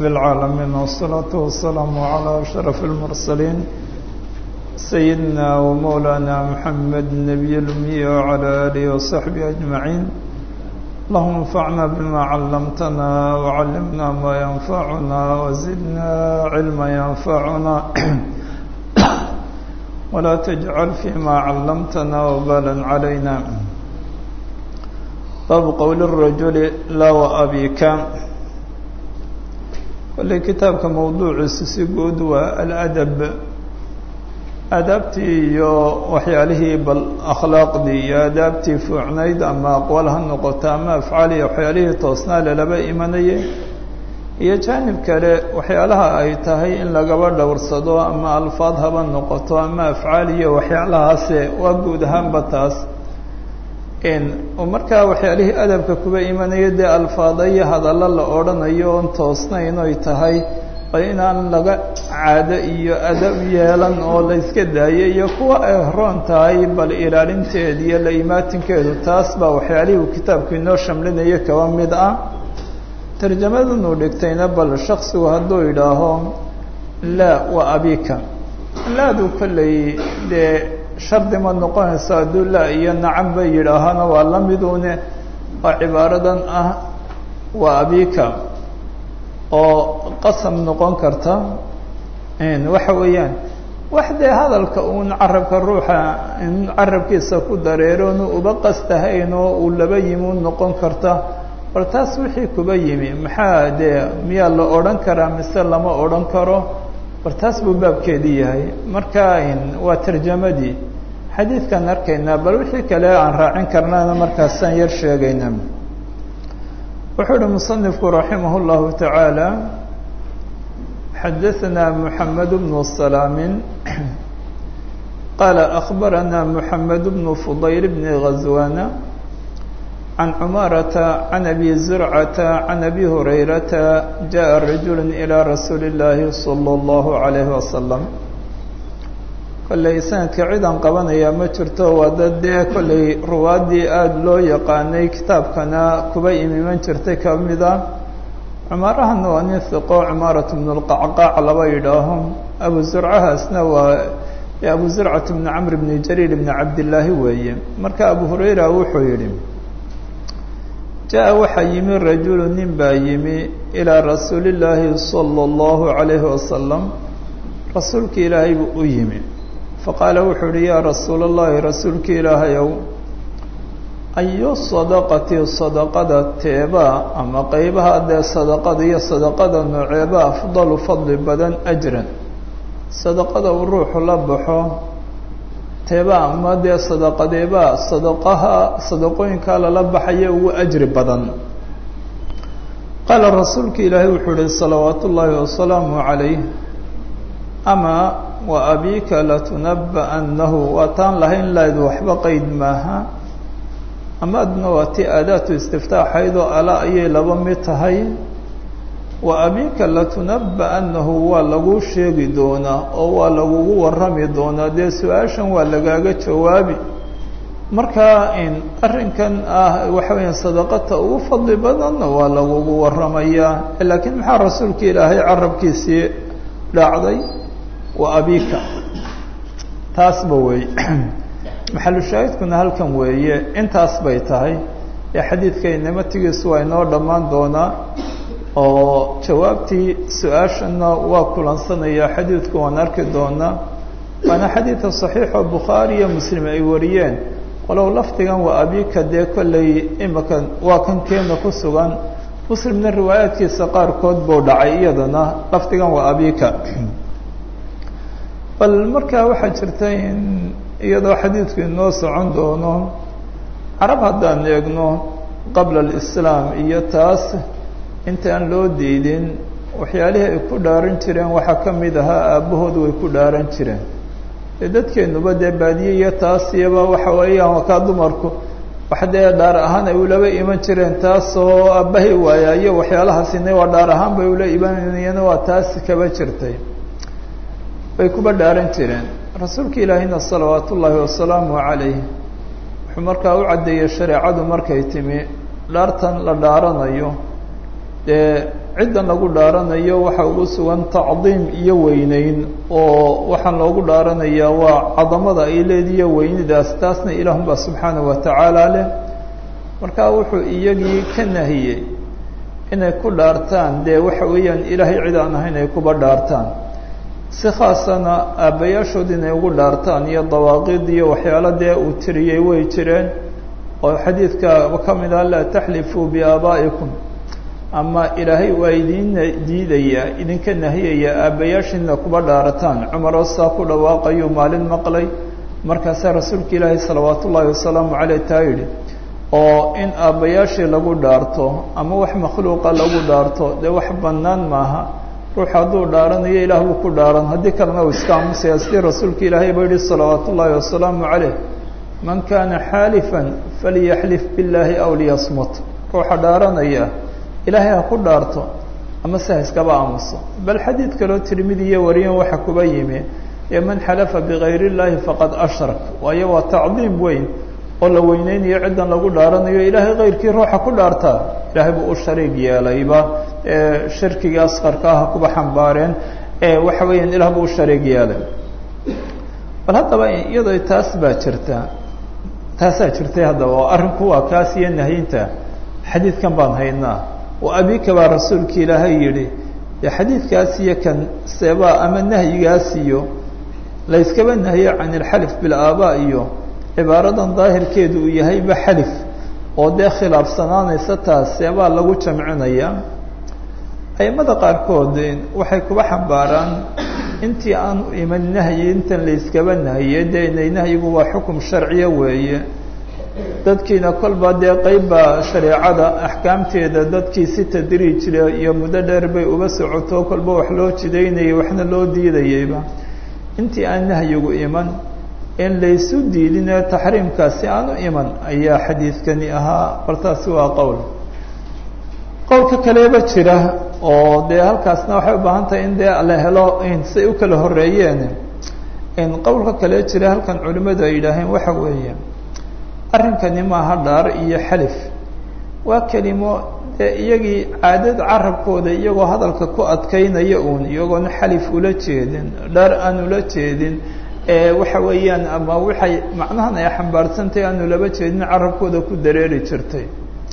رب العالمين والصلاة والسلام على أشرف المرسلين سيدنا ومولانا محمد النبي الأمي وعلى آله وصحبه أجمعين اللهم انفعنا بما علمتنا وعلمنا ما ينفعنا وزدنا علما ينفعنا ولا تجعل فيما علمتنا وبالا علينا باب قول الرجل لا وأبيك kolley kitaabka mawduuciisu si guud waa aladab aadaabtii iyo waxyaalihii bal akhlaaqdii iyo aadaabtii fuucnayd ama aqwaal ha noqoto ama afcaal iyo waxyaalihii toosnaa lalaba imanayay iyo jaanib kale waxyaalaha ay tahay in lagaba dhowrsado ama alfaad haba noqoto ama afcaal iyo waxyaalahaase waa guud ahaanba taas markaa waxyaalihii adabka kuba imanaya dee alfaada iyo hadallo la odhanayo oon toosnayn oy tahay bal inaan laga caado iyo adab yeelan oo la yska daayo iyo kuwa ay roon tahay bal ilaalinteeda iyo la imaatinkeedu taas baa waxyaalihii uu kitaabku inoo shamlinayo kaba mid ah tarjamadanuu dhigtayna bal shaksigu hadduu idhaaho laa wa abika laadu kolley dee shardi ma noqonayso hadduu laa iyo nacam ba yidhaahana waa la midune oo cibaaradan ah waa abika oo qasam noqon karta waxa weeyaan wax dee hadalka uun carabka ruuxa in carabkiisa ku dareeroonu uba qastahayn oo uu laba yimi u noqon karta bal taas wixii kuba yimi maxaa dee miyaa la odhan karaa mise lama odhan karo bal taas buu baabkeedii yahay marka waa tarjamadii xadiidkaan arkaynaa bal wixii kale aan raacin karnana markaasaan yar sheegayna wuxuu uhi musanifku raximah اllahu taعaalى xadaثna mحamed bnu salaamin qaala أخbarana mحamed bnu fudayl bni غazwana can cumaarata can abi zurcata can abi hurayrata jaءa rajul ilى rasuuli اllaahi salى اllahu عalayh wasalam kolley sanadka cidan qabanayaa ma jirto waa dad dee kolley ruwaaddii aada loo yaqaanay kitaabkana kuba imiman jirtay ka mid a cumaarahana waa nin hiqo cumaarat bnu lqacqaac laba yidhaaho abu zurcahaasna waa abu zurcat bni camr bni jariir bni cabdillaahi weeye marka abu hurayra wuxuu yidhi jaa waxaa yimi rajulu nin baa yimi ilaa rasuuli illaahi sala allahu calayhi wasalam rasuulka ilaahay buu u yimi faqaala wuxuu uhi yaa rasuula allahi rasuulka ilaahayow ayu sadaqati sadaqada teebaa ama qeybaha dee sadaqada iyo sadaqada nooceeba afdalu fadli badan ajran sadaqada uu ruuxu la baxo teebaa ama dee sadaqadeebaa sadaqaha sadaqooyinkaa lala baxaya ugu ajri badan qaala rasuulka ilaahay wuxuu uhi salawaatu ullaahi wasalaamu calayh ama wa abika latunaba'annahu waa taan lahayn layd waxba qeyd maaha amaadna waa ti aadaatu istiftaaxaydoo ala ayay laba mid tahay wa abika latunaba'annahu waa laguu sheegi doonaa oo waa lagugu warrami doonaa dee su-aashan waa lagaaga jawaabi markaa arrinkan ah waxa weya sadaqata ugu fadli badanna waa lagugu warramayaa laakiin maxaa rasuulka ilaahay carabkiisii dhacday wa abika taasba weeye maxalushaahidkuna halkan weeye intaas bay tahay ee xadiidkaynamatigiisu waa inoo dhammaan doonaa oo jawaabtii su-aashana waa kulansanayaa xadiidku waan arki doonaa waana xadiidka saxiixoo bukhaari iyo muslim ay wariyeen walow lafdigan waa abika dee kolley imika waa kan keena ku sugan muslimna riwaayaadkiisa qaarkood buu dhacay iyadana lafdigan waa abika bal markaa waxaa jirta in iyadoo xadiidku inoo socon doono carab haddaan eegno qabla alislaam iyo taas intaan loo diidin waxyaalihii ay ku dhaaran jireen waxaa ka mid ahaa aabbahood way ku dhaaran jireen dee dadkeenuba dee baadiye iyo taas iyaba waxa weeyaan wakaa dumarku wax dee dhaar ahaan ay ulaba iman jireen taasoo aabbahay waaya iyo waxyaalahaasina waa dhaar ahaan bay ula imanayeen waa taas kaba jirtay bay kuba dhaaran jireen rasuulka ilaahina salawaat ullaahi wasalaamu calayh wuxuu markaa u caddeeyey shareecadu markay timi dhaartan la dhaaranayo dee ciddan lagu dhaaranayo waxa ugu sugan tacdiim iyo weyneyn oo waxaan loogu dhaaranayaa waa cadamada ay leediyo weynidaas taasna ilaahunbaa subxaanahu watacaala leh markaa wuxuu iyagii ka nahiyey inay ku dhaartaan dee waxa weeyaan ilaahay cid aan ahayn ay kuba dhaartaan si khaasana aabbayaashood inay ugu dhaartaan iyo dawaaqid iyo waxyaalo dee uu tiriyey way jireen oo xadiidka ka mid ah laa taxlifuu biaabaa'ikum ama ilaahay waa idin diidaya idinka nahiyaya aabbayaashiina kuba dhaarataan cumaroo saa ku dhawaaqayuu maalin maqlay markaasaa rasuulka ilaahay salawaat ullaahi wasalaamu caleyh taa yidhi oo in aabbayaashii lagu dhaarto ama wax makhluuqa lagu dhaarto dee wax bannaan maaha ruux hadduu dhaaranayo ilaah buu ku dhaaran haddii kalena uu iska aamusaya sidii rasuulka ilaahay ba yihi salawaat ullaahi wasalaamu caleyh man kaana xaalifan falyaxlif billaahi aw liyasmut ruuxa dhaaranaya ilaahay ha ku dhaarto ama se ha iskaba aamuso bal xadiid kaloo tirmidiya wariyan waxa kuba yimi ee man xalafa bigayr illaahi faqad ashrak waayo waa tacdiim weyn oo la weyneynayo ciddan lagu dhaaranayo ilaahay kayrkii ruuxa ku dhaartaa ilaahay buu u shariig yeelayba shirkiga asqarka ah kuba xambaareen waxa weeyaan ilah buu u shariig yeelay bal haddaba iyadoo taas baa jirta taasaa jirtay haddaba oo arrinku waa kaas iyo nahyinta xadiidkan baan haynaa oo abika baa rasuulka ilaahay yidhi dee xadiidkaas iyo kan seebaa ama nahyigaas iyo layskaba nahiyo can ilxalif bilaabaa iyo cibaaradan daahirkeedu uu yahayba xalif oo dee khilaafsanaanaysa taas seebaa lagu jamcinaya aimada qaarkood waxay kuba xambaaraan intii aanu iman nahyi intan layskaba nahiye dee inay nahyigu waa xukum sharciya weeye dadkiina kolba dee qeybbaa shareecada axkaamteeda dadkii si tadriijle iyo muddo dheer bay uga socoto kolba wax loo jidaynayay waxna loo diidayayba intii aan nahyigu iman in laysu diidinee taxriimkaasi aanu iman ayaa xadiidkani ahaa bal taasi waa qowl qowlka kaleba jira oo dee halkaasna waxay u baahan tahay in dee la helo say u kala horeeyeen in qowlka kale jira halkan culimmadu ay yidhaaheen waxa weeye arrinkani maaha dhaar iyo xalif waa kelimo dee iyagii caadad carabkooda iyagoo hadalka ku adkaynaya uun iyagoona xalif ula jeedin dhaar aan ula jeedin waxa weeyaan ama waxay macnahan ay xambaarsantahay aanu laba jeedin carabkooda ku dareeri jirtay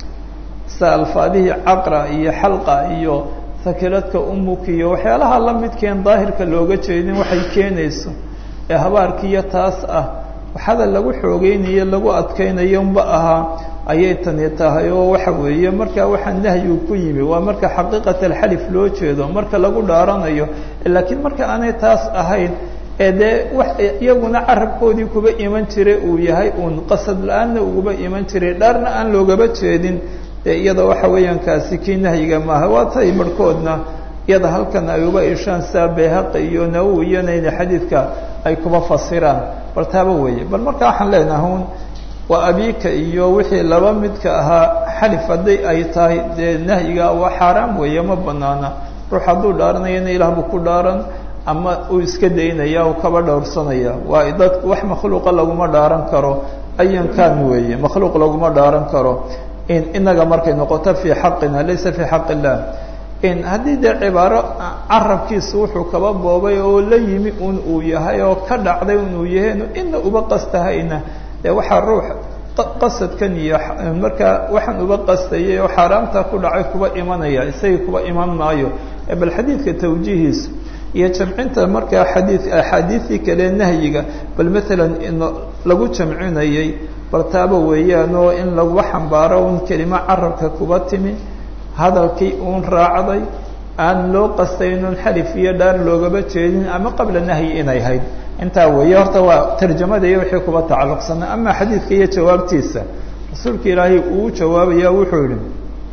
sida alfaadihii caqra iyo xalqa iyo sakiladka umuk iyo waxyaalaha la midkeen daahirka looga jeedin waxay keenayso ee habaarkiiyo taas ah hadal lagu xoogeynayo lagu adkaynayo unba ahaa ayay tani tahay oo waxa weeye marka waxaa nahyigu ku yimi waa marka xaqiiqat alxalif loo jeedo marka lagu dhaaranayo laakiin marka aanay taas ahayn ee dee wax iyaguna carabkoodii kuba iman jiray uu yahay uun qasad la-aanna uguba iman jiray dhaarna aan loogaba jeedin dee iyada waxa weeyaan kaasi kii nahyiga maaha waa tay marhkoodna iyada halkan ay uba ishaan saa bayhaqi iyo nawowi iyonayna xadiidka ay kuba fasiraan bal taaba weeye bal marka waxaan leenaha un waa abika iyo wixii laba midka ahaa xalif hadday ay tahay dee nahyiga waa xaaraam weeye ma banaana ruux hadduu dhaaranayana ilaah buu ku dhaaran ama uu iska daynaya uu kaba dhowrsanaya waa dad wax makhluuqa laguma dhaaran karo ayan kan weeye makhluuq laguma dhaaran karo in inaga markay noqoto fii xaqina laysa fii xaq illah in haddii dee cibaaro carabkiisa wuxuu kaba boobay oo la yimi un uu yahay oo ka dhacday inuu yahay ina uba qastahayna dee waxaa ruux qasadkan iyo markaa waxaan uba qastayay oo xaaraamta ku dhacay kuba imanaya isagii kuba iman maayo bal xadiidka tawjiihiisa iyo jamcinta markaa xadii axaadiidii kale nahyiga bal maalan in lagu jamcinayay bal taaba weeyaan oo in lagu xambaaro un kelimo carabka kuba timi hadalkii uun raacday aan loo qastaynun xalif iyo dhaar loogaba jeedin ama qabla nahyi inay hayd intaa weeye horta waa tarjamada iyo wixii kuba tacalluqsana ama xadiidka iyo jawaabtiisa rasuulka ilaahay uu jawaabaya wuxuu yihi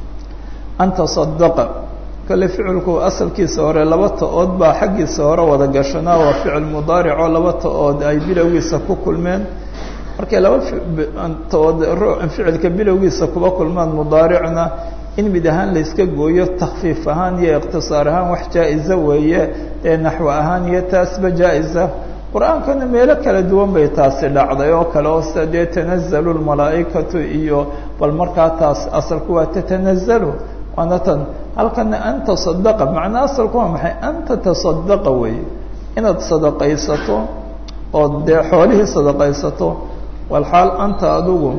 anta sadaqa kale ficilku asalkiisa hore laba ta-ood baa xaggiisa hore wada gashanaa waa ficil mudaaricoo laba ta-ood ay bilowgiisa ku kulmeen markay laba ta-ood ficilka bilowgiisa kuba kulmaan mudaaricna in mid ahaan layska gooyo takfiif ahaan iyo iqtisaar ahaan wax jaa-iza weeye ee naxwo ahaan iyo taasba jaa-isa qur-aankana meelo kala duwan bay taasi dhacday oo kale oo sida dee tanazalu lmalaa'ikatu iyo bal markaa taas asalku waa tatanazalu waana tan halkana an tasadaqa macnaa asalku waa maxay an tatasadaqa weeye inaad sadaqaysato oo dee xoolihii sadaqaysato walxaal anta adigu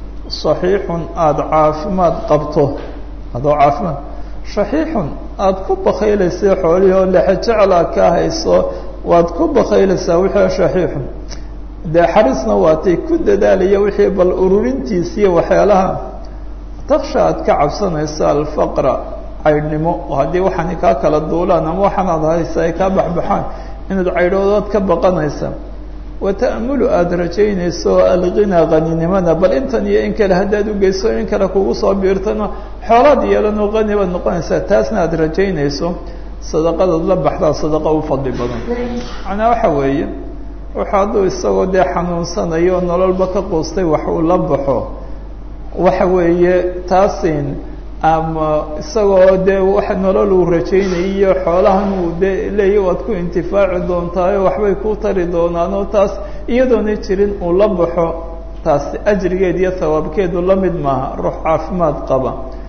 saxiixun aada caafimaad qabto adoo caafimaad shaxiixun aada ku bakaylaysa xoolihii oo lexejeclaa kaa hayso waad ku bakaylaysaa wixii shaxiixun dee xarisna waatay ku dadaalaya wixii bal ururintiisiiyo waxyaalaha taksha aad ka cabsanaysa alfaqra caydhnimo oo haddii waxaani kaa kala duulaan ama waxaanaad haysa ay kaa baxbaxaan inaad caydhoodood ka baqanaysa wata'amulu aada rajaynayso alghinaa qaninimada bal intan iyo in kale haddaad ugeyso in kale kugu soo biirtano xoolaad yeelanoo qani baad noqonaysaa taasna aada rajaynayso sadaqadaad la baxdaa sadaqa u fadli badan macnaa waxa weeye wuxuu hadduu isagoo dee xanuunsanayo oo nololba ka quustay wax uu la baxo waxa weeye taasin ama isagoo dee wax nolol uu rajaynayiyo xoolahan uu de leeya waad ku intifaaci doontaayo waxbay ku tari doonaan oo taas iyadoona jirin uu la baxo taas ajrigeed iyo hawaabkeedu la mid maaha ruux caafimaad qaba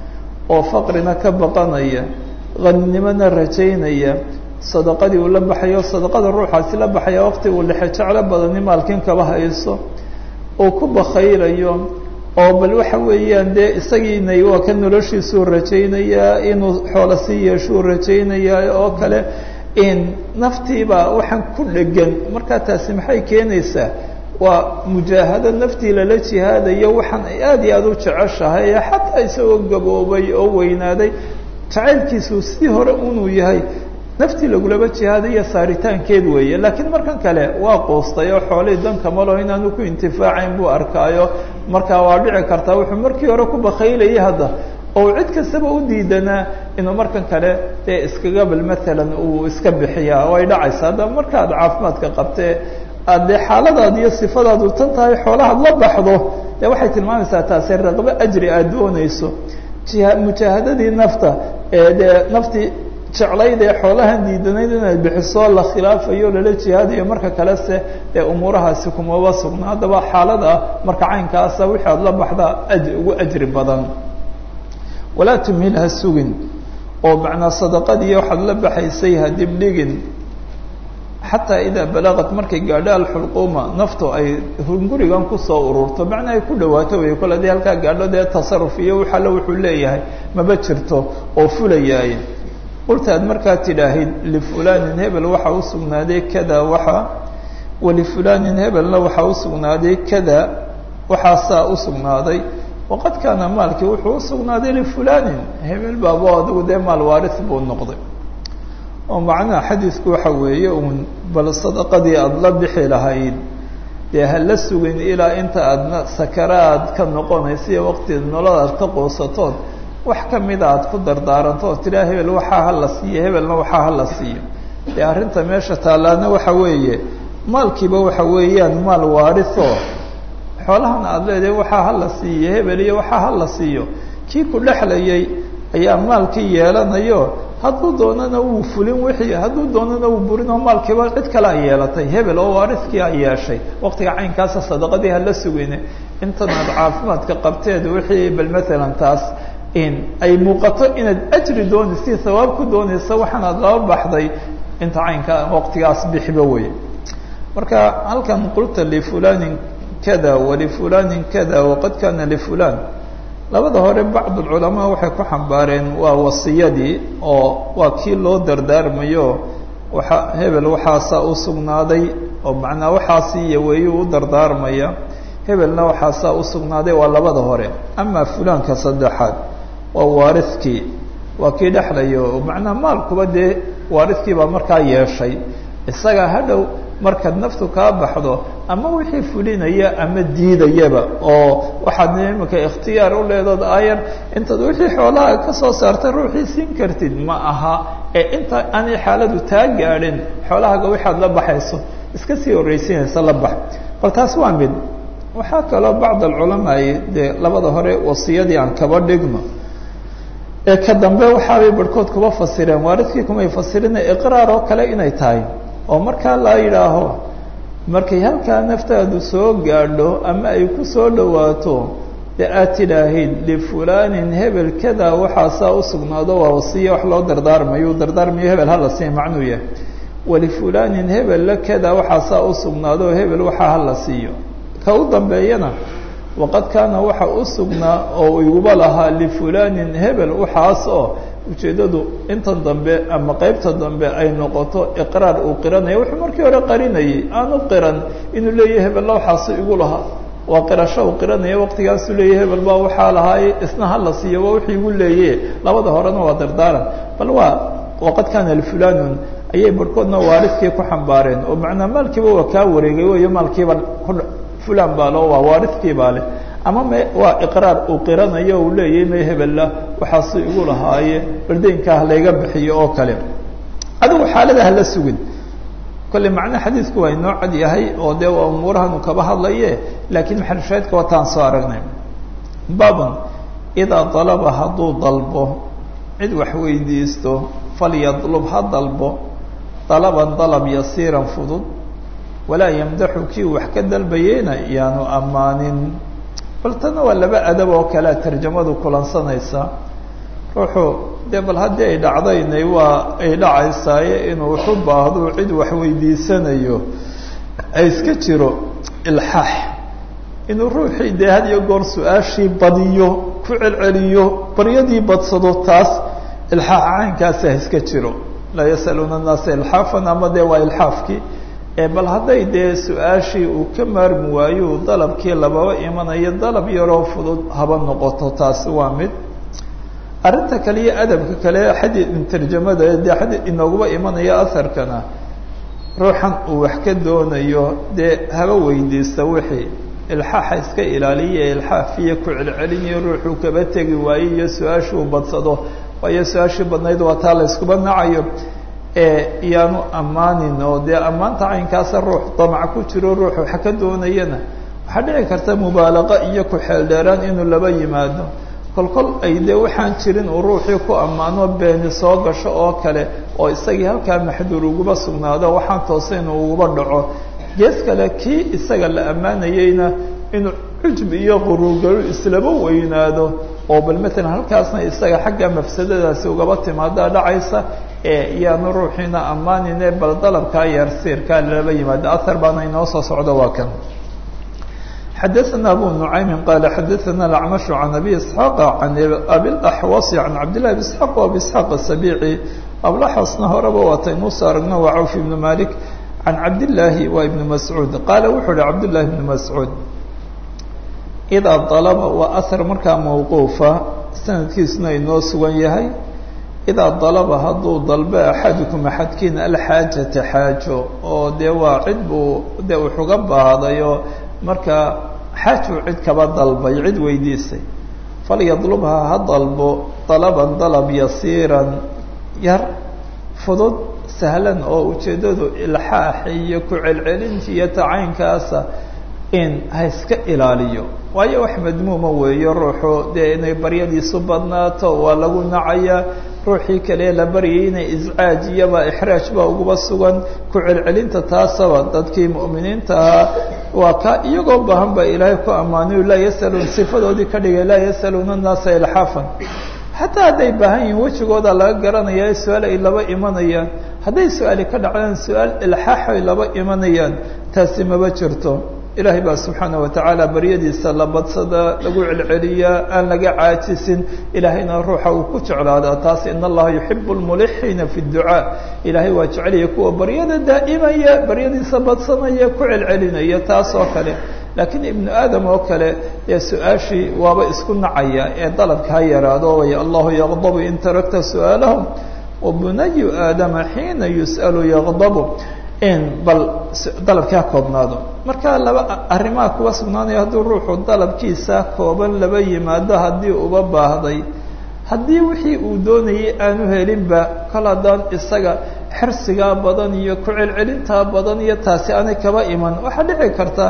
oo faqrina ka baqanaya qaninimona rajaynaya sadaqadii uu la baxayo sadaqada ruuxaasi la baxaya waqti uu lexe jeclo badani maalkin kaba hayso uu ku bakaylayo oo bal waxa weeyaan dee isagiina waa ka noloshiisuu rajaynayaa inuu xoolo sii yeeshuu rajaynayaa oo kale in naftiiba waxaan ku dhegan markaa taasi maxay keenaysaa waa mujaahado naftii lala jihaadayo waxaan ay aada iyo aada u jeceshahay ee xataa isagoo gaboobay oo weynaaday jacaylkiisu sidii hore unuu yahay naftii lagulaba jihaadayo saaritaankeed weeye laakiin markan kale waa quustay oo xoolihii danka malo inaanu ku intifaacayn buu arkaayo markaa waa dhici kartaa wuxuu markii hore ku bakaylayay hadda oo cid kastaba u diidanaa inuu markan kale dee iskaga bal maalan uu iska bixiyaa way dhacaysa haddaba markaad caafimaadka qabtee aad dee xaaladaad iyo sifadaadu tan tahay xoolahaad la baxdo dee waxay tilmaamaysaa taasi raqbo ajri aad doonayso jiha mujaahadadii nafta ee dee naftii jeclayd ee xoolahan diidanayd inaad bixiso la khilaafayo lala jihaadayo marka kalese dee umuurahaasi kumaba sugna haddaba xaalada marka caynkaasa wixii aad la baxdaa aj ugu ajri badan walaa tumhil ha sugin oo macnaa sadaqadii waxaad la baxaysay ha dibdhigin xataa idaa balaqat markay gaadho alxulquuma naftu ay hungurigan kusoo ururto macnaa ay ku dhawaato wey kole dii halkaa gaadho dee tasaruf iyo wax alle wuxuu leeyahay maba jirto oo fulayaaye qulta aad markaa tidhaahid lifulanin hebel waxaa usugnaaday kada waxa walifulanin hebelna waxaa usugnaaday kada waxaasaa usugnaaday waqad kaana maalkii wuxuu usugnaaday lifulanin hebel baabo adigu dee maal waaris buu noqday oo macnaha xadiisku waxa weeye uun bal sadaqadii aada la bixi lahayd dee ha la sugin ilaa inta aadna sakaraad ka noqonaysa iyo waqtida nolol aad ka quusatood wax kamida aad ku dardaaranto oo tiraa hebel waxaa hala siiyo hebelna waxaa hala siiyo dee arrinta meesha taallaana waxa weeye maalkiiba waxa weeyaan maal waarisoo xoolahan aada leedahay waxaa hala siiyo hebel iyo waxaa hala siiyo kii ku dhexlayay ayaa maalkii yeelanayo hadduu doonana wuu fulin wixii hadduu doonana wuu burin oo maalkiiba cid kale a yeelatay hebel oo waariskii a yeeshay waqtiga caynkaasa sadaqadii hala sugine intan aad caafimaadka qabteed wixii bal maalan taas in ay muuqato inaad ajri doonaysa hawaab ku doonaysa waxaan aad laba baxday inta caynka waqtigaas bixiba wey marka halkan qulta lifulanin kada walifulanin kada waqad kana lifulan labada hore bacd culamaa waxay ku xambaareen waa wasiyadii oo waa kii loo dardaarmayo waa hebel waxaasaa usugnaaday oo macnaa waxaasi iyo weeyuu u dardaarmaya hebelna waxaasaa usugnaaday waa labada hore ama fulaanka saddexaad waa waariskii waa kii dhexlayo macnaa maalkuba dee waariskii baa markaa yeeshay isaga hadhow markaad naftu kaa baxdo ama wixii fulinaya ama diidayaba oo waxaad imika ikhtiyaar u leedood ayar intaad wixii xoolaha ka soo saartay ruuxii siin kartid ma aha ee inta aanay xaaladu taa gaadhin xoolahaga waxaad la baxayso iska sii horreysinaysa la bax bal taas waa mid waxaa kaloo bacd alculamaa dee labada hore wasiyadii aan kaba dhigno ee ka dambe waxaabay barhkood kuba fasireen waaridkii kumay fasirina iqraar oo kale inay tahay oo markaa la yidhaaho markay halkaa naftaadu soo gaadho ama ay ku soo dhawaato dee aad tidhaahayd lifulanin hebel kadaa waxaasaa u sugnaado waa wasiya wax loo dardaarmayo u dardaarmayo hebel hala siiya macnuu yahay walifulanin hebel la kadaa waxaasaa u sugnaado hebel waxaa hala siiyo ka u dambeeyana waqad kaana waxa u sugnaa oo iguba lahaa lifulanin hebel waxaas oo ujeeddadu intan dambe ama qeybta dambe ay noqoto iqraar uu qiranaya wuxuu markii hore qarinayay aanu qiran inuu leeyahay hebella waxaasu igu lahaa waa qirasho uu qiranaya waqtigaasuu leeyahy hebel baa waxaa lahaaye isna hala siiyo waa wixii igu leeye labada horena waa dardaaran bal waa waqad kaana lifulanun ayay barhkoodna waaridkii ku xambaareen oo macnaa maalkiiba waa kaa wareegay weyo maalkiiba fulan baa loo waa waaridkii baa leh ama me waa iqraar uu qiranayo uu leeyahay may hebella waxaasu igu lahaaye bardaynkaa halayga bixiyo oo kale adigu xaalada hala sugin kolley macnaha xadiidku waa inoo cad yahay oo dee waa umuurahanu kaba hadlaye laakiin maxalushaahidka wataan soo aragnay babun idaa dalaba hadduu dalbo cid wax weydiisto falyadlub ha dalbo dalaban dalab yasiiran fudud walaa yamdaxu kii wax ka dalbayeyna yaanu ammaanin bal tana waa laba adab oo kalea tarjamadu kulansanaysa ruuxu dee bal haddii ay dhacdaynay waa ay dhacaysaaye inuu waxu baahdo cid wax weydiisanayo ay iska jiro ilxaax inuu ruuxii dee had iyo goor su-aashii badiyo ku celceliyo baryadii badsado taas ilxaax caynkaasi ha iska jiro laa yasaluuna annaasa ilxaafan ama dee waa ilxaafkii bal hadday dee su-aashii uu ka maarmi waayo dalabkii lababa imanayo dalab yaroo fudud haba noqoto taasi waa mid arrinta kale iyo adabka kale xadi tarjamada dee xadi inooguba imanaya aharkana ruuxan uu wax ka doonayo dee haba weydiista wixii ilxaaxa iska ilaaliya ilxaafiya ku celcelinayo ruuxuu kaba tegi waayo iyo su-aashii uu badsado waayo su-aashii badnayd waa taa la iskuba nacayo iyaanu ammaanin oo dee ammaanta caynkaasa ruux damac ku jiro ruux wax ka doonayana waxaa dhici karta mubaalaqa iyo ku-xeeldheeraan inuu laba yimaado kol kol ay dee waxaan jirin uu ruuxii ku ammaano beeni soo gasho oo kale oo isagii halkaa maxduur uguba sugnaado waxaan toose inuu uguba dhaco gees kale kii isaga la ammaanayeyna inuu cujb iyo quruurgaru islaba weynaado oo bal matalan halkaasna isaga xagga mafsadadaasi ugaba timaadaa dhacaysa ee iyaanu ruuxiina ammaanine bal dalabkaa yarsiirkaa laba yimaado ahar baana inoo soo socdo waa kan xadaثna abu nuعaymi qala xadaثna اأcmaشh can abi isxaaq can abiاlaxwasi can cabdillahi b isxaaq abi isxaaq asabici ablaxwasna horeba waataynuu soo aragno waa cawf ibnu malik can cabdillaahi waa ibnu mascuud qaala wuxuu uhi cabdullahi ibnu mascuud idaa dalaba waa ahar markaa mawquufa sanadkiisuna inoo sugan yahay idaa dalaba hadduu dalbo axadukum axadkiina alxaajata xaajo oo dee waa cid buu dee wuxuga baahdayo markaa xaajuu cid kaba dalbay cid weydiisay falyadlubha ha dalbo dalaban dalab yasiiran yar fudud sahlan oo ujeeddadu ilxaax iyo ku celcelinta iyo tacaynkaasa in ha iska ilaaliyo waayo wax madmuuma weeyo ruuxu dee inay baryadiisu badnaato waa lagu nacayaa ruuxii kale la baryay inay iscaaj iyaba ixraaj baa uguba sugan ku celcelinta taasaba dadkii mu'miniinta ahaa waa ka iyagoo baahan baa ilaahay ku ammaanayo laa yasaluun sifadoodii ka dhigay laa yasaluuna annaasa ilxaafan xataa hadday baahan yihiin wejigooda laga garanaya su-aal ay laba imanayaan hadday su-aali ka dhacdaan su-aal ilxaax ay laba imanayaan taasi maba jirto ilaahay baa subxaana watacaala baryadiisa la badsadaa lagu celceliyaa aan laga caajisin ilaahayna ruuxa uu ku jeclaadaa taas in allaha yuxibu lmulixiina fi ducaa ilaahay waa jecelaya kuwa baryada daa'imaya baryadiisa badsanaya ku celcelinaya taas oo kale laakiin ibnu aadam oo kale dee su-aashii waaba isku nacaya ee dalabka ha yaraado way allahu yaqdabu in tarakta su-aalahum wabunayu aadama xiina yus'alu yaqdabu in bal dalabkii ha koobnaado marka laba arrimaha kuwa sugnaanaya hadduu ruuxu dalabkiisa kooban laba yimaado haddii uba baahday haddii wixii uu doonayay aanu helinba kol haddaan isaga xirsigaa badan iyo ku celcelintaa badan iyo taasi aanay kaba iman waxaa dhici karta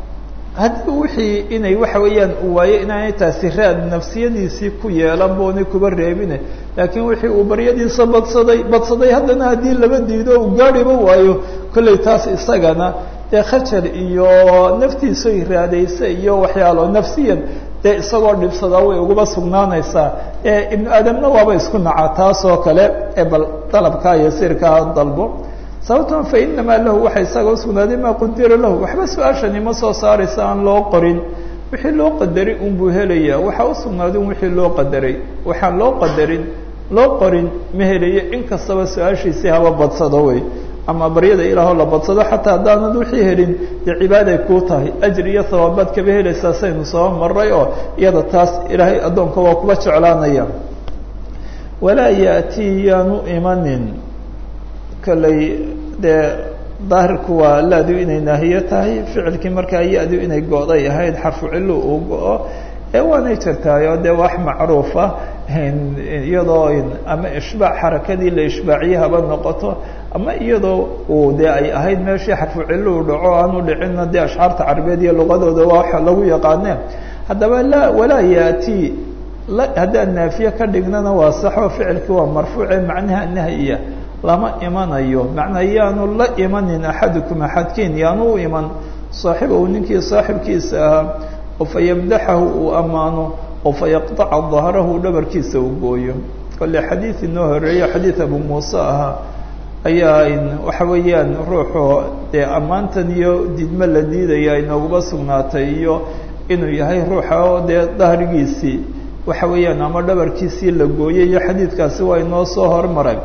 haddii wixii inay waxa weeyaan uu waayo inaanay taasi raad nafsiyadiisii ku yeelan boonay kuba reebine laakiin wixii uu baryadiisa badsaday badsaday haddana haddii laba diido uu gaadhiba waayo kollay taas isagana dee khajal iyo naftiisa iraadaysa iyo waxyaalo nafsiyan dee isagoo dhibsadaa way uguba sugnaanaysaa ibnu aadamna waaba isku nacaa taasoo kale ee bal dalabkaa yasiirkaa dalbo sababtoo fa inamaa lahu waxa isaga usugnaaday maa qudira lahu waxba su-aashani ma soo saaraysa aan loo qorin wixii loo qadaray unbuu helayaa waxaa usugnaaday un wixii loo qadaray waxaan loo qadarin loo qorin ma helayo in kastaba su-aashiisii haba badsado wey ama baryada ilaahoo la badsado xataa haddaanad wixii helin dee cibaaday kuu tahay ajri iyo hawaabaad kaba helaysaa saynu soo maray oo iyada taas ilaahay addoonka waa kuba jeclaanaya walaa yaatii yaanu imanin kolley dee daahirku waa laadu inay naahiyo tahay ficilkii markaa ya-du inay go-day ahayd xarfu cillu uu go-o ee waanay jirtaayo dee wax macruufa iyadoo ama ishbaac xarakadii la ishbaaciye haba noqoto ama iyadoo uu dee ay ahayd meeshii xarfu cillu u dhaco aanu dhicinna dee ashcaarta carabeed iyo luqadooda waa waxa lagu yaqaane haddaba laa walaa yaati haddaan naafiye ka dhignana waa saxo ficilkii waa marfuuce macnaha nahyiya lama imanayo macnaa yaanu la imanin axadukum axadkiin yaanu u iman saaxibahu ninkii saaxibkiisa ahaa oo fa yamdaxahu uu ammaano oo fa yaqطaca dahrahu dhabarkiisa uu gooyo kole xadiid inoo horeeyo xadiid abu muuse ahaa ayaa waxa weeyaan ruuxu dee ammaantan iyo didmo la diidaya inooguba sugnaatay iyo inuu yahay ruuxa oo dee dahrigiisii waxa weeyaan ama dhabarkiisii la gooyay iyo xadiidkaasi waa inoo soo hormaray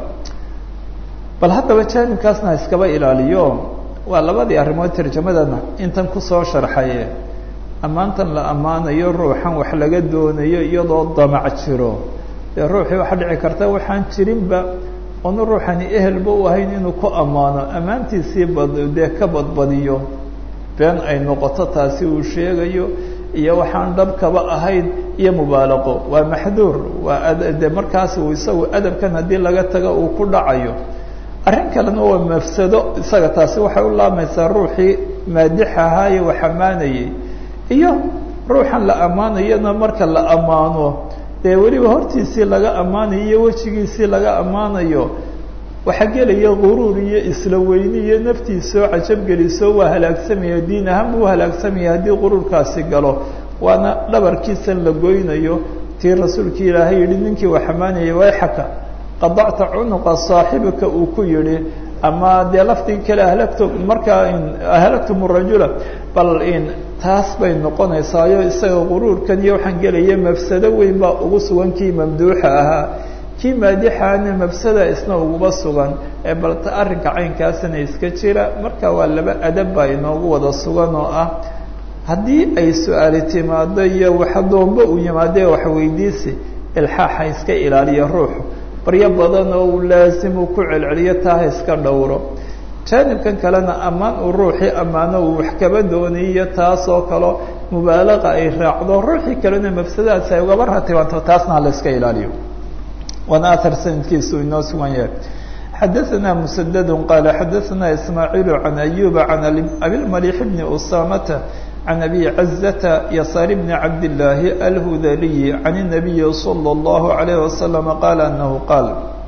bal haddaba jaanibkaasna iskaba ilaaliyo waa labadii arrimood tarjamadana intan kusoo sharxaye ammaantan la ammaanayo ruuxan wax laga doonayo iyadoo damac jiro dee ruuxii waxaa dhici karta waxaan jirinba oonu ruuxani ehelba u ahayn inuu ku ammaano ammaantiisii bad dee ka badbadiyo been ay noqoto taasi uu sheegayo iyo waxaan dhabkaba ahayn iyo mubaalaqo waa maxduur waa de markaas uu isagu adabkan haddii laga tago uu ku dhacayo arrin kalena waa mafsado isaga taasi waxay u laamaysaa ruuxii maadix ahaaye wax ammaanayay iyo ruuxan la ammaanayona marka la ammaano dee weliba hortiisii laga ammaanayo iyo wejigiisii laga ammaanayo waxaa gelaya guruur iyo isla weyni iyo naftiisoo cajabgeliso waa halaagsamaya diin ahaan buu halaagsamaya haddii guruurkaasi galo waana dhabarkiisan la goynayo tii rasuulkii ilaahay yihi ninkii wax ammaanayay wayxaka qadacta cunuqa saaxibika uu ku yihi ama dee lafdigi kale ahlagtu markaa ahlagtum rajula bal in taas bay noqonaysaayo isaga guruurkan iyo waxaan gelaya mafsado weyn baa ugu sugan kii mamduuxa ahaa kii maadixaana mafsada isna uguba sugan ee balta arrinka caynkaasina iska jira marka waa laba adab baa inoogu wada sugan oo ah haddii ay su-aali timaado iyo waxdoomba uu yimaade waxweydiisi ilxaaxa iska ilaaliya ruuxu baryo badan oo uu laasimu ku celceliyo taaha iska dhowro jaanibkan kalena ammaan uu ruuxii ammaano uu wax kaba dooniyo taasoo kalo mubaalaqa ay raacdo ruuxii kalena mafsadahaas ay ugaba ratibanto taasna hala iska ilaaliyo waana ahar sanadkiisu inoo sugan yahay xadaثna mسdd qal xadaثna ismaaعiil عan أyuba عan abilmalيح bni usamata عan abi caزة yasaar bni cabdالlaahi alhudaliyi عan النabiyi slى الlaه عalيه وasلم qaal anahu qaal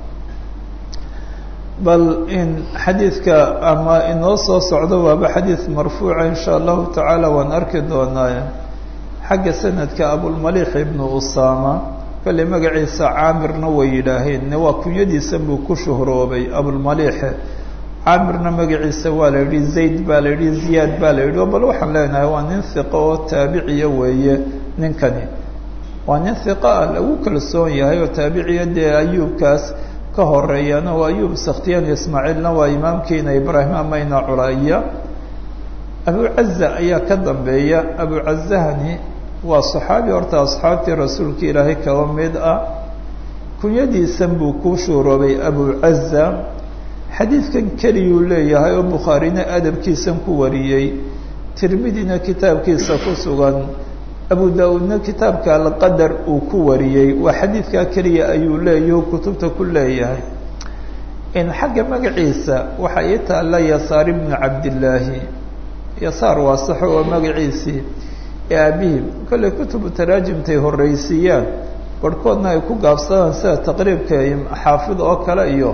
bal in xadiidka ama inoo soo socdo waaba xadiid marfuuca in shaء allahu taعaalى waan arki doonaa xagga sanadka abulmalيح ibnu usama kolley magaciisa caamirna way yidhaaheen waa kunyadiisa buu ku shuhroobay abulmaliixe caamirna magaciisa waa la yidhi zayd baa la yidhi ziyaad baa la yidhi bal waxaan leenahay waa nin hiqo oo taabiciya weeye ninkani waa nin hiqo ah lagu kalsoon yahay oo taabiciya dee ayuubkaas ka horeeyana waa ayuub sakhtiyaan ismaaciilna waa imaamkiina ibraahim amayna culaya abucaza ayaa ka dambeeya abucazahani waa صaxaabi horta asxaabtii rasuulka ilaahay kaba mid ah kunyadiisan buu ku shuuroobay abucaza xadiidkan keliyuu leeyahay oo bukhaarina adabkiisan ku wariyey tirmidina kitaabkiisa ku sugan abu da-uudna kitaabka alqadar uu ku wariyey waa xadiidkaa keliya ayuu leeyahu kutubta ku leeyahay in xagga magaciisa waxaa ii taalla yasaar ibnu cabdillaahi yasaar waa saxo oo magaciisii ee aabihim kolley kutubu taraajimtay horreysiiyaan barhkoodna ay ku gaabsadaan sida taqriibka xaafid oo kale iyo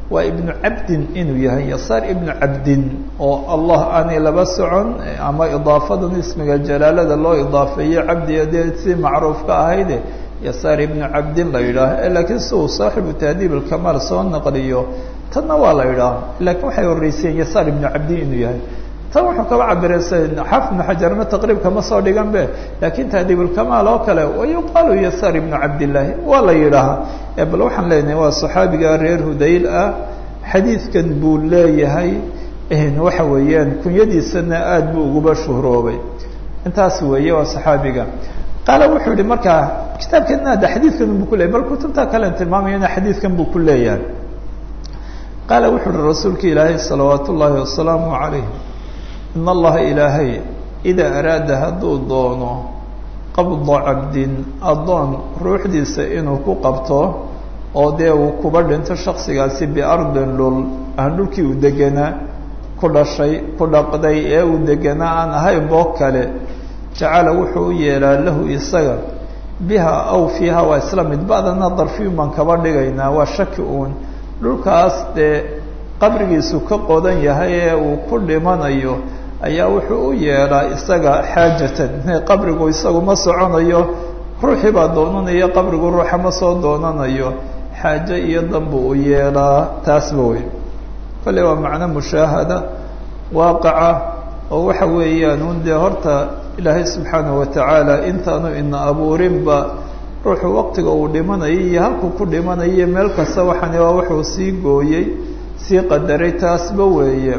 waa ibnu cabdin inuu yahay yasaar ibnu cabdin oo allah aanay laba socon ama idaafadan ismiga jalaalada loo idaafeeyo cabdiga dee si macruufka ahayde yasaar ibnu cabdin la yidhaah laakiin si uu saaxibu tahdiib alkamaal soo naqliyo tanna waa la yidhaah laakiin waxay horeyseen yasaar ibnu cabdin inuu yahay tan wuxuu kaba cabirey xaafid ibnu xajarna taqriib kama soo dhigan be laakiin tahdiibulkamaal oo kale wayuqaalu yasaar ibnu cabdillaahi waa la yidhaahaa bal waxaan leenahay waa saxaabiga reer hudayl ah xadiidkan buu leeyahay waxa weeyaan kunyadiisana aada buu uguba shuhroobay intaas weeye waa saxaabiga qaala wuxuu yihi markaa kitaabkeedna ada xadiidkan buu ku leyahy bal kutubta kalen tilmaamayana xadiidkan buu ku leeyahay qaala wuxuu uhi rasuulka ilaahay salawaat ullaahi wasalaamu calayh in allaha ilaahay idaa araada hadduu doono qabda cabdin addoon ruuxdiisa inuu ku qabto oo dee uu kuba dhinto shaksigaasi biardin dhul aan dhulkii uu deganaa ku dhashay ku dhaqday ee uu deganaa aan ahayn boo kale jacala wuxuu u yeelaa lahu isaga biha aw fiiha waa isla mid ba'dana darfiyun baan kaba dhigaynaa waa shaki uun dhulkaas dee qabrigiisu ka qodan yahay ee uu ku dhimanayo ayaa wuxuu u yeelaa isaga xaajatan qabrigu isagu ma soconayo ruuxii baa doonanaya qabrigu ruuxa ma soo doonanayo xaajo iyo danbu u yeelaa taasba wey kolley waa macno mushaahada waaqaca oo waxa weeyaan un dee horta ilaahay subxaanahu watacaala intaanu ina abuurinba ruuxu waqtiga uu dhimanayo iyo halkuu ku dhimanayo meel kasta waxaani waa wuxuu sii gooyey sii qadaray taasba weeye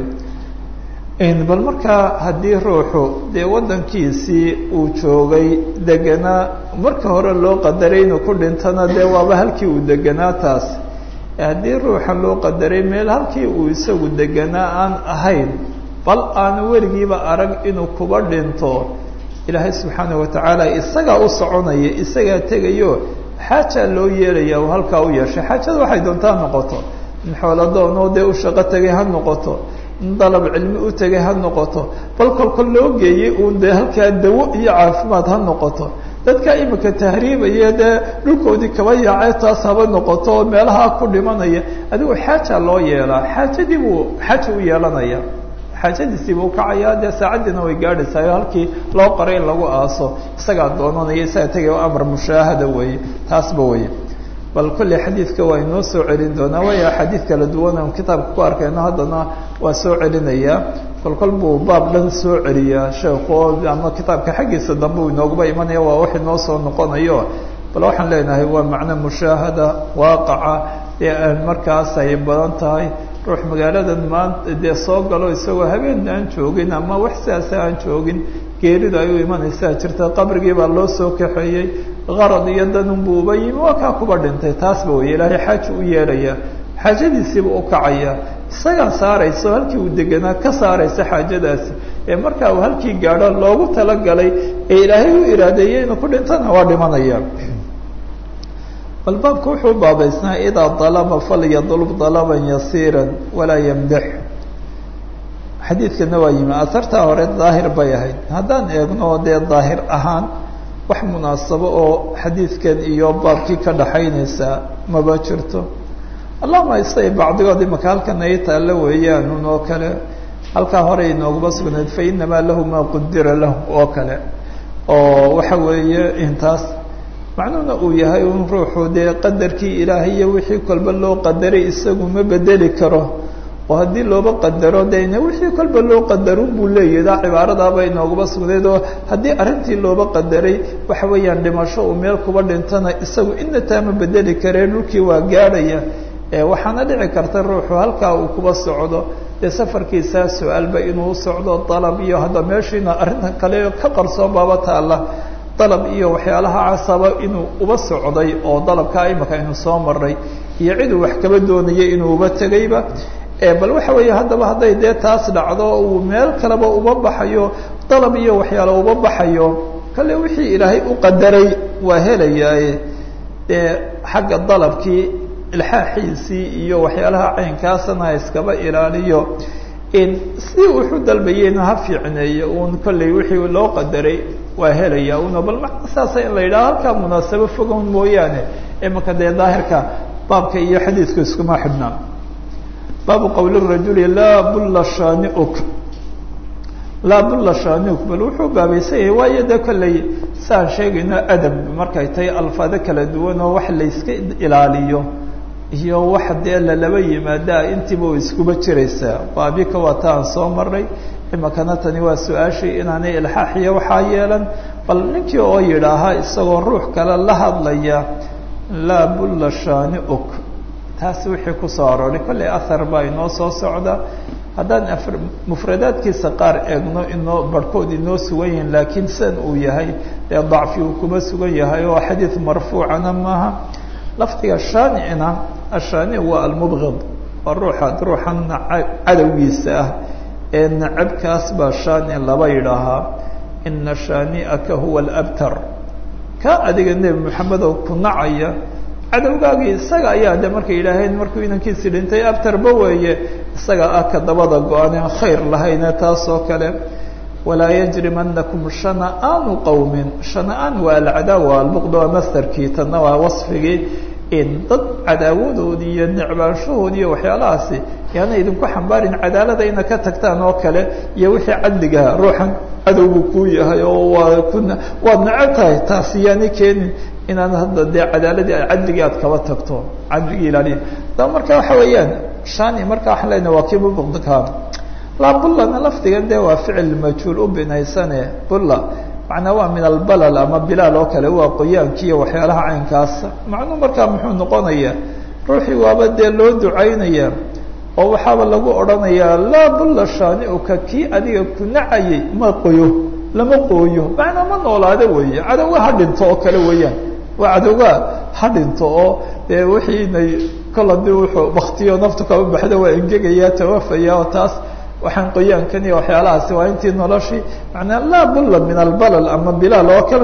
bal markaa haddii ruuxu dee waddankiisii uu joogay deganaa marka hore loo qadaray inuu ku dhintana dee waaba halkii uu deganaa taas haddii ruuxa loo qadaray meel halkii uu isagu deganaa aan ahayn bal aanu weligiiba arag inuu kuba dhinto ilaahay subxaanahu watacaala isagaa u soconaya isagaa tegayo xaajaa loo yeelaya uu halkaa u yeeshay xaajada waxay doontaa noqoto in xooladoonoo dee u shaqo tegay ha noqoto in dalab cilmi u tegay ha noqoto bal kolkol loo geeyey uun dee halkaa dawo iyo caafimaad ha noqoto dadka imika tahriibaya dee dhulkoodii kaba yaacee taas haba noqoto oo meelaha ku dhimanaya adigu xaajaa loo yeelaa xaajadii buu xaaja u yeelanaya xaajadiisiiba ukacayaa dee saacaddiina way gaadhaysaayo halkii loo qoray in lagu aaso isagaa doonanaya isagaa tegaya o amar mushaahada weeye taasba weye bal kolley xadiidka waa inoo soo celin doonaa waayo axaadiid kala duwan on kitaabka ku arkayno haddana waa soo celinayaa kol kol buu baab dhan soo celiyaa sheekhu ama kitaabka xaggiisa dambe uu inooguba imanaya waa wax inoo soo noqonayo bal waxaan leenahay waa macno mushaahada waaqaca ee aan markaas ay badan tahay ruux magaaladan maanta dee soo galo isagoo habeen aan joogin ama wax sidaasa aan joogin geeridu ay u imanaysaa jirta qabrigii baa loo soo kaxeeyey qarad iyo danunbuu uba yimi waa kaa kuba dhintay taasba wey ilaahay xaaja u yeelaya xaajadiisiiba u kacaya isagaa saaraysa oo halkii uu deganaa ka saaraysa xaajadaasi ee markaa uu halkii gaadho loogu talagalay ee ilaahay u iraadeeyey inuu ku dhintana waa dhimanaya bal baabka wuxuu baabaysnaa idaa dalaba falyadlub dalaban yasiira walaa yamdax xadiidkana waa yimi asartaa hore daahir bay ahayd haddaan eegno dee daahir ahaan wax munaasabo oo xadiidkan iyo baabkii ka dhaxaynaysaa maba jirto allahuma isay bacdigood imaka halkan ay taalla weeyaan oo kale halkaa hore inooguma sugnayd fa inamaa lahu maa qudira lahu oo kale oo waxa weeye intaas macnuhuna uu yahay un ruuxu dee qadarkii ilaahay iyo wixii kolba loo qadaray isagu ma bedeli karo oo haddii looba qadaro dena wixii kolba loo qadarun buu leeyadaa cibaaradaaba inooguma sugnayd oo haddii arrintii looba qadaray waxa weeyaan dhimasho uu meel kuba dhintana isagu ina taa ma bedeli karee dhulkii waa gaadhaya waxaana dhici karta ruuxu halkaa uu kuba socdo dee safarkiisaa su-aalba inuu socdo dalab iyo hadda meeshiina arrinta kale ka qarsoon baaba taalla dalab iyo waxyaalaha casaba inuu uba socday oo dalabkaa imika aynu soo maray iyo ciduu wax kaba doonayay inuu uba tegayba bal waxa weeye haddaba hadday dee taas dhacdo uu meel kaleba uba baxayo dalab iyo waxyaalo uba baxayo kale wixii ilaahay u qadaray waa helayaaye dee xagga dalabkii ilxaaxiisii iyo waxyaalaha caynkaasana ha iskaba ilaaliyo si wuxuu dalbayeyna ha fiicneeyo uun kolley wixii loo qadaray waa helaya una bal macna saasa in la yidhaho halkaa munaasabo fogon mooyaane imaka dee daahirka baabka iyo xadiidku iskuma xidhnaa baabu qowli rajuli laa bulla shaaniuk laa bulla shaaniuk bal wuxuu baabaysan yahay waayo dee kolley saan sheegayno adab markay tahay alfaado kala duwan oo wax layska ilaaliyo iyo wax dee lalaba yimaadaa intiiba way iskuba jiraysaa baabika waa ta aan soo maray imakana tani waa su-aashii inaanay ilxaaxiyo waxaa yeelan bal ninkii oo yidhaahaa isagoo ruux kale la hadlaya laa bulla shaaniuk taasi wixii kusoo arooray kolley ahar baa inoo soo socda haddaan mufradaadkiisa qaar eegno inoo barhkood inoo sugan yihiin laakiin sidan uu yahay dee dacfi uu kuma sugan yahay oo xadiid marfuucana maaha lafdiga shaanicina ashaanic waa almubgid waa ruuxa ruuxan cadowgiisa ah ee nacabkaas baa shaanic laba yidhaahaa ina shaani'aka huwa alabtar ka adiga nebi moxamedow ku nacaya cadowgaagii isaga ayaa de markay yidhaaheen markuu inankiisi dhintay abtarba weeye isaga ah ka dabada go-aaneen khayr lahayne taas oo kale walaa yajrimanakum shana'aanu qowmin shana'aan waa alcadaawa albuqd waa mastarkii tanna waa wasfigii in dad cadaawadoodii iyo necbaanshahoodii iyo waxyaalahaasi yaana idinku xambaarin cadaalada ina ka tagtaan oo kale iyo wixii cadligaha ruuxan cadowgu kuu yahay oo waa ku waad necab tahay taasi yaani keenin inaad hadda dee cadaaladii cadligii aad kaba tagto cadligii ilaaliya da marka waxa weeyaan shani marka waxaan leenahay waa kii mubuqdka laa bullana lafdigan dee waa ficil majhuul u binaysane bulla macnaa waa min albalal ama bilaal oo kale waa qoyaankiiyo waxyaalaha caynkaas macnuu markaa muxuu noqonayaa ruuxii waaba dee loo ducaynaya oo waxaaba lagu odhanayaa laa bulla shaaniuka kii adiga ku nacayay ma qoyo lama qooyo macnaa ma noolaado weeye cadowga ha dhinto oo kale weeyaan waa cadowga ha dhinto oo dee wixiinay kol hadii wuxuu baktiyo naftu kaba baxda waa engegaya tawafaya oo taas waxaan qoyaankan iyo waxyaalahaasi waa intii noloshii manaa laa bulla min albalal ama bilaal oo kale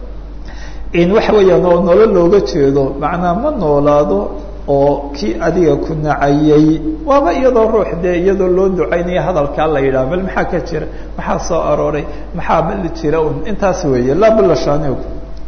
in waxa weeyaan oo nolol looga jeedo macnaa ma noolaado oo kii adiga ku nacayay waaba iyadoo ruux dee iyadoo loo ducaynaya hadalkaa la yidhaha bal maxaa ka jira maxaa soo arooray maxaa bal jira un intaas weeye laa bulla shaaniog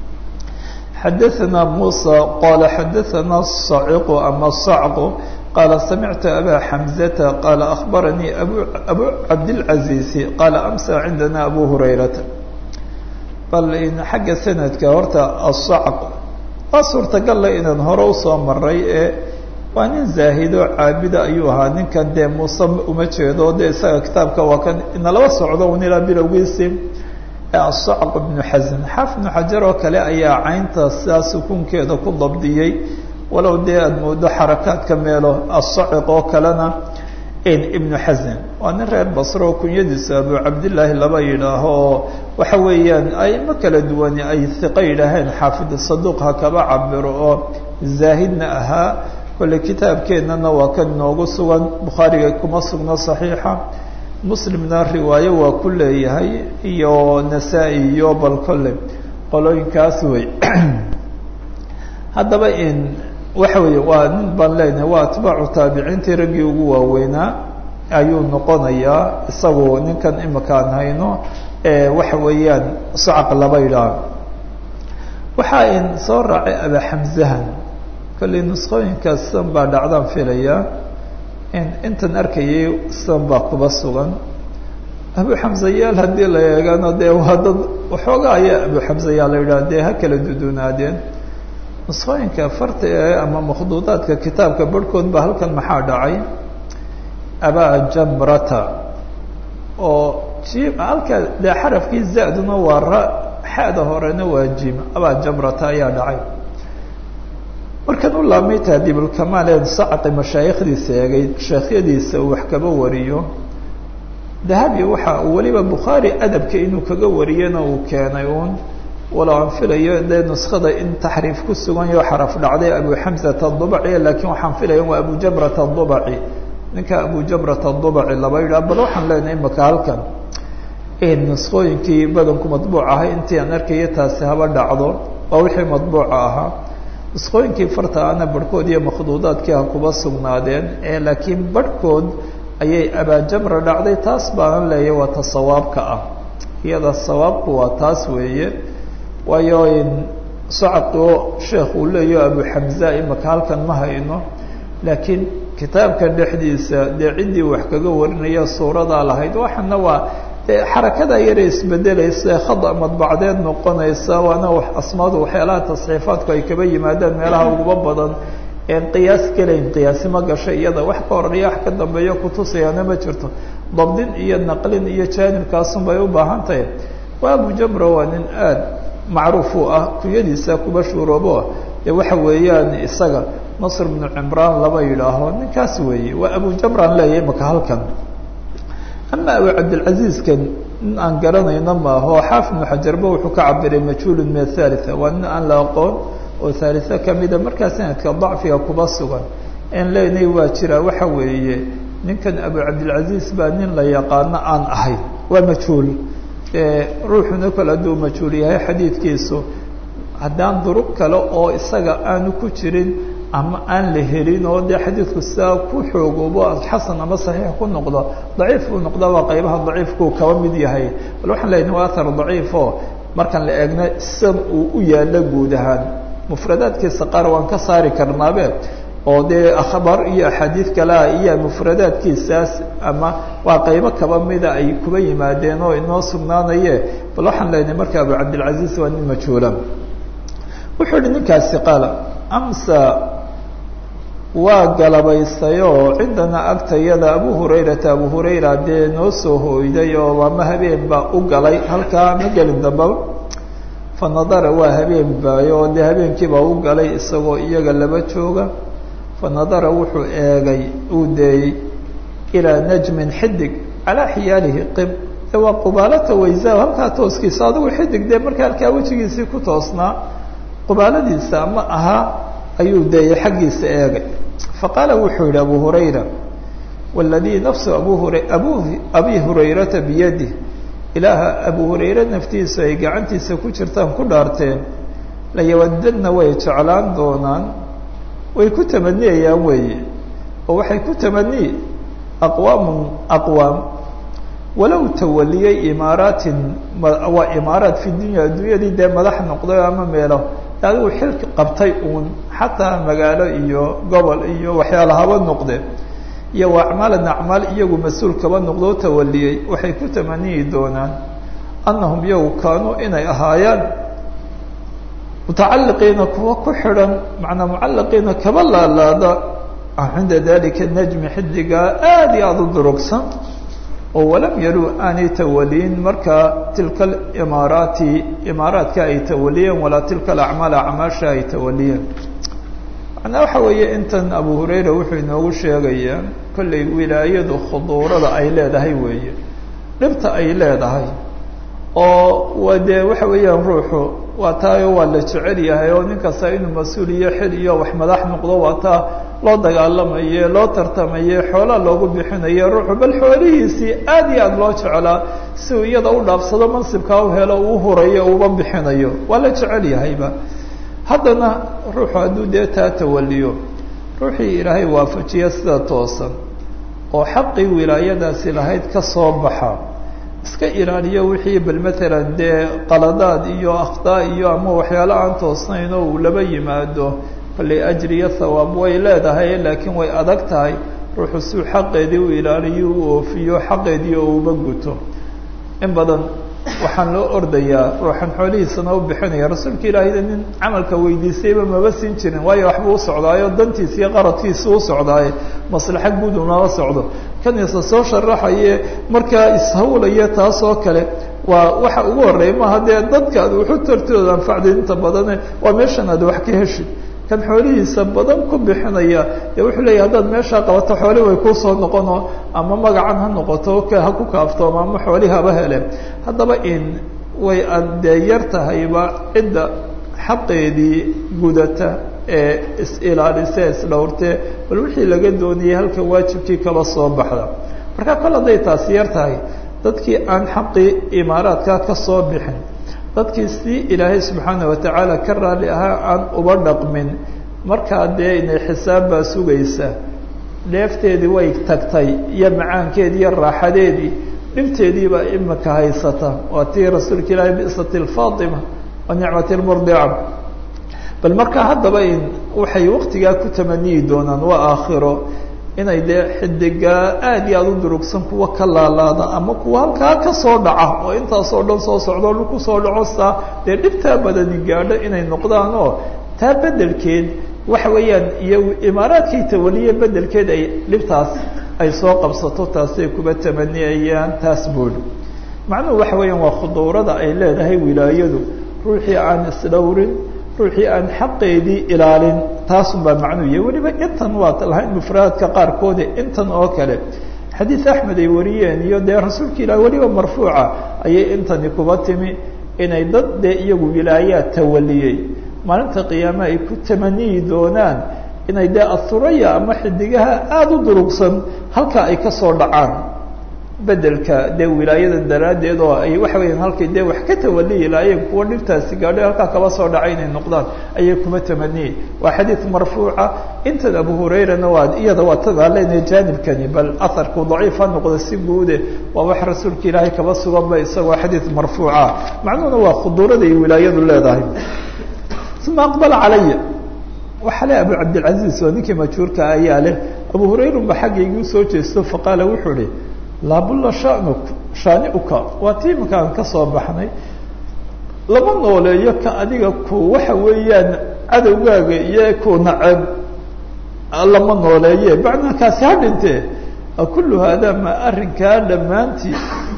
xadaثna muسى qala xadaثna الصaciq ama الصacq qala samictu aba xamزة qala aخbaranii abu cabdالcaزiizi qala amsa cindana abu hurayrata bal xagga sanadka horta الصacq waa suurtagalla inaan hore usoo maray ee waa nin zaahido caabida ayuu ahaa ninkan dee muuse uma jeedo dee isaga kitaabka waa kan inalaba socdo un ilaa bilowgiisi asacq bnu xasan xaaf ibnu xajar oo kale ayaa caynta sidaa sukuunkeeda ku dabdiyey walow dee aada moodo xarakaadka meelo asaciq oo kalena ibnu xasan waa nin reer basro oo kunyadiisa abu cabdillaahi laba yidhaaho oo waxa weeyaan aimo kala duwani ay hiqo yidhaaheen xaafid saduuq ha kaba cabiro oo zaahidna ahaa kolle kitaabkeennana waa kan inoogu sugan bukhaariga kuma sugno saxiixa muslimna riwaayo waa ku leeyahay iyo nasaa-i iyo bal kolle qolooyinkaas wey haddaba in waxa weeye waa nin baan leenahay waa atbaacu taabiciintii raggii ugu waaweynaa ayuu noqonayaa isagu ninkan imakaan hayno waxa weeyaan sacaq laba yidhaah waxaa in soo raacay abaxamzahan kolley nusqooyinkaas san baa dhacdaan filaya intan arkayay san baa kuba sugan abu xamsayaal haddii la eegano dee waa dad waxoogaa ayaa abu xamsayaal la yidhaha dee ha kala dudunaadeen nusqooyinka farta ee ama makhduudaadka kitaabka barhkood ba halkan maxaa dhacay abaa jamrata oo jim halka dee xarafkii za-duna waa ra xada horena waa jim abaa jamrata ayaa dhacay markan u laabmay tahdiibulkamaal ee sacqi mashaayikhdiisa eegay sheekhyadiisa uu wax kaba wariyo dahabi waxa uu weliba bukhaari adabka inuu kaga wariyana uu keenay uun walow aan filayo dee nuskada in taxriif ku sugan yaho xaraf dhacday abu xamsata adubaci laakiin waxaan filaya waa abu jamrata adubaci ninka abu jamrata adubaci laba yidhah bal waxaan leenahay imaka halkan nuskooyinkii badanku madbuuc ahay intii aan arkaya taasi haba dhacdo waa wixii madbuuca ahaa nusqooyinkii farta ana barhkood iyo makhduudaadkii ha kuba sugnaadeen ee laakiin barhkood ayay abaajamra dhacday taas baanan leeya waa ta sawaabka ah iyada sawaabku waa taas weeye waayo sacaqoo sheekh uu leeyaho abu xamza imaka halkan ma hayno laakiin kitaabka dhexdiisa dee ciddii wax kaga warinaya suuradaa lahayd waxana waa xarakada yare isbedelaysa khada madbacdeed noqonaysa waana asmaadu waxyaalaha tasxiifaadku ay kaba yimaadaan meelaha uguba badan een qiyaas gelayn qiyaasi ma gasho iyada wax ka horeeya wax ka dambeeya kutusayaana ma jirto dabdin iyo naqlin iyo jaanibkaasun bay u baahan tahay waa abu jamra waa nin aada macruuf u ah kunyadiisa kuba shuuroobo dee waxa weeyaan isaga nasr bnu cimraan lama yidhaaho ninkaas weeye waa abu jamraan leeyahay maka halkan ama abu cabdilcaziizkan nin aan garanayno maaho xaafid ibnu xajarba wuxuu ka cabiray majhuulun min athalitha waa nin aan la aqoon oo thalitha kamida markaa sanadka dacfiga kuba sugan en leenay waa jiraa waxa weeye ninkan abu cabdilcaziiz baa nin la yaqaano aan ahayn waa majhuul ruuxuna kale hadduu majhuul yahay xadiidkiisu haddaan duruq kale oo isaga aanu ku jirin ama aan la helin oo dee xadiidku sidaa ku xoogoobo xasan ama saxiix ku noqdo daciif uu noqda waa qaybaha daciifkuu kaba mid yahay bal waxaan leeyahay waa athar daciifo markaan la eegna san uu u yaalo guud ahaan mufradaadkiisa qaar waan ka saari karnaabe oo dee akhbaar iyo axaadiid kalea iyo mufradaadkiisaas ama waa qaybo kaba mida ay kuba yimaadeen oo inoo sugnaanaye bal waxaan leenahay marka abu cabdilcaziiz waa nin majhuula wuxuu yihi ninkaasi qaala amsa waa galabaysayoo cindana agtayada abu hurayrata abu hurayra dee noo soo hooyday oo waama habeen baa u galay halkaa ma gelin dambaba fa nadara waa habeen baayo oo dee habeenkiibaa u galay isagoo iyaga laba jooga fa nadara wuxuu eegay uu deeyey ilaa najmin xidig calaa xiyaalihi qib de waa qubaalata waysaa halkaa tooskiisa adigu xidig dee markaa halkaa wejigiisii ku toosnaa qubaaladiisa ama ahaa ayuu deeyey xaggiisa eegay faqaala wuxuu yihi abu hurayra waladii nafsu abu hura abu abi hurayrata biyadih ilaaha abu hurayre naftiisu ay gacantiisa ku jirtaan ku dhaarteen layawadadna way jeclaan doonaan way ku tamaniyayaan weeye oo waxay ku tamaniyi aqwaamun aqwaam walow tawaliyey imaaraatin waa imaaraat fi dunya adduunyadii dee madax noqday ama meelo adigu xilka qabtay uun xataa magaalo iyo gobol iyo waxyaala haba noqdeen iyo waa acmaalan acmaal iyagu mas-uul kaba noqdoo tawaliyey waxay ku tamaniyi doonaan annahum iyagu kaanuu inay ahaayaan mutacaliqiina kuwa ku xidhan macnaa mucaliqiina kaba laalaada cinda dalika najmi xidigaa aada iyo aada u durugsan oo walam yaruu aanay tawaliyin markaa tilka imaaraati imaaraadka ay tawaliyeen walaa tilka alacmaal acmaasha ay tawaliyeen macnaa waxa weeye intan abu hurayra wuxuu inoogu sheegayaa kollay wilaayadu khuduurada ay leedahay weeye dhibta ay leedahay oo waa dee waxa weeyaan ruuxu waa taayo waa la jecel yahay oo nin kasta inuu mas-uul iyo xil iyo wax madax noqdo waa taa loo dagaalamaye loo tartamaye xoolaa loogu bixinaye ruuxu bal xoolihiisii aad iyo aada loo jecelaa si uu iyada u dhaafsado mansibkaa u helo uu hurayo uba bixinayo waa la jecel yahayba haddana ruuxu hadduu dee taa tawaliyo ruuxii ilaahay waafajiya sida toosan oo xaqii wilaayadaasi lahayd ka soo baxa iska ilaaliyo wixii bal matalan dee qaladaad iyo akhtaa iyo ama waxyaalo aan toosnayn oo uu laba yimaado kollay ajriyo thawaab way leedahay laakiin way adag tahay ruuxu suu xaqeedii u ilaaliyo u oofiyo xaqeedii oo uba guto in badan waxaan loo ordayaa ruuxan xoolihiisana u bixinaya rasuulka ilaahayda nin camalka weydiisayba maba siin jirin waayo waxbuu u socdaayo dantiisa iyo qaradkiisa u socdaaye maslaxa guud unala socdo kanisa soo sharaxaye markaa ishawlaya taas oo kale waa waxa ugu horreeya maaha dee dadka ad wuxu tartooda anfacday inta badane waa meeshan aad wax ka heshid kan xoolihiisa badan ku bixinaya dee wuxuu leeyahy haddaad meeshaa qabato xooli way kuusoo noqonoo ama magacan ha noqoto ha ku kaaftooma ama xooli haba hele haddaba in way adee yar tahayba cidda xaqeedii gudata ee is-ilaalisa is-dhowrtee bal wixii laga doonayay halka waajibkii kaba soo baxda marka kol hadday taasi yar tahay dadkii aan xaqii imaaraadka ka soo bixin dadkii si ilaahay subxaana watacaala ka raali ahaa aan uba dhaqmin markaa dee inay xisaab baa sugaysa dheefteedii way tagtay iyo macaankeedii iyo raaxadeedii dhibteediibaa imika haysata waa tii rasuulka ilaahay bisati lfaatima wa nicmati lmurdica bal markaa haddaba in waxay waktigaa ku tamaniyi doonaan waa aakhiro inay dee xidigaa aada iyo aada u durugsan kuwa ka laalaada ama kuwa halkaa ka soo dhaca oo intaasoo dhan soo socdo dhulku soo dhaco saa dee dhibtaa badani gaadho inay noqdaan oo taa bedelkeed waxa weeyaan iyo imaaraadkay tawaliye bedelkeed ay dhibtaas ay soo qabsato taasay kuba tamaniyayaan taas boodhi macnuhu waxa weeyaan waa khuduurada ay leedahay wilaayadu ruuxii aan isdhowrin ruuxii aan xaqeedii ilaalin taasun baa macnuu yahay weliba intan waa lahayn mufradaadka qaarkoode intan oo kale xadiid axmed ay wariyeen iyo dee rasuulka ilaah weliba marfuuca ayay intani kuba timi inay dad dee iyagu wilaayaad tawaliyey maalinta qiyaame ay ku tamaniyi doonaan inay dee athuraya ama xidigaha aada u durugsan halkaa ay ka soo dhacaan bedelka dee wilaayada daraaddeed oo ay waxa weeyaan halkay dee wax ka tawaliyi laayeen kuwa dhibtaasi gaadho halkaa kaba soo dhacay inay noqdaan ayay kuma tamaniyey waa xadiid marfuuca intan abu hurayrana waa iyada waa tadaa leenahay jaanibkani bal aharku daciif ha noqdo si guude waa wax rasuulka ilaahay kaba suganba isagoo xadiid marfuuca macnuhuna waa khuduurada ay wilaayadu leedahay uma aqbala calaya waxaa le abu cabdilcaziiz oo ninkii majhuurka ayaa leh abu hurayrunba xaggaygii usoo jeesto faqaala wuxuu ihi laabulla shanuk shaaniuka waa tii iminka aan ka soo baxnay lama nooleeyo ka adiga ku waxa weeyaan cadowgaaga iyo ku nacab lama nooleeye bacnakaasi ha dhintee kullu haadaa ma arrinkaa dhammaantii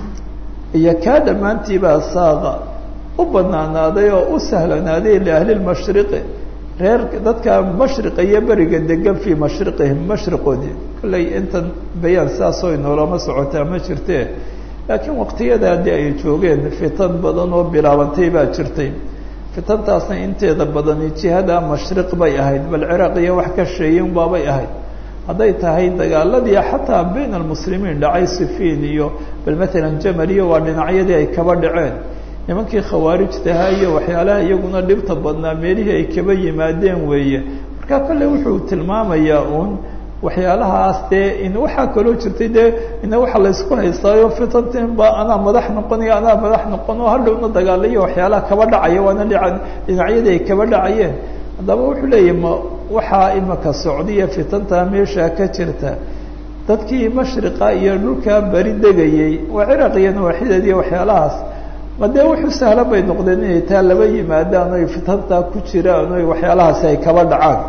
iyo kaa dhammaantii baa saaqa u banaanaaday oo u sahlanaaday liahli lmashriqi reer dadka mashriqa iyo beriga degan fii mashriqihim mashriqoodii kollay intan bayaan sidaasoo inoolama socotaa ma jirtee laakiin waqtiyadaa dee ay joogeen fitan badan oo bilaabantay baa jirtay fitantaasna inteeda badani jihada mashriq bay ahayd bal ciraaq iyo wax ka sheeyin baabay ahayd hadday tahay dagaaladii xataa bayn almuslimiin dhacay sifiin iyo bal matalan jamal iyo waa dhinacyadii ay kaba dhaceen nimankii khawaarijtaha iyo waxyaalaha iyaguna dhibta badnaa meelihii ay kaba yimaadeen weeye marka kolle wuxuu tilmaamayaa uun waxyaalahaas dee in waxaa kaloo jirtay dee ina waxa laysku haystaayo fitantin ba anaa madax noqonayo anaa madax noqon oo hadhowna dagaalayo waxyaalaha kaba dhacaya waana dhinacyadii ay kaba dhacayeen haddaba wuxuu leeyahy ma waxaa imika socdiya fitantaa meeshaa ka jirta dadkii mashriqa iyo dhulkaa beri degayey waa ciraaq iyo nawaaxideed iyo waxyaalahaas ma dee wuxuu sahlan bay noqdeen inay taa laba yimaadaan oy fitantaa ku jiraan oy waxyaalahaasi ay kaba dhacaan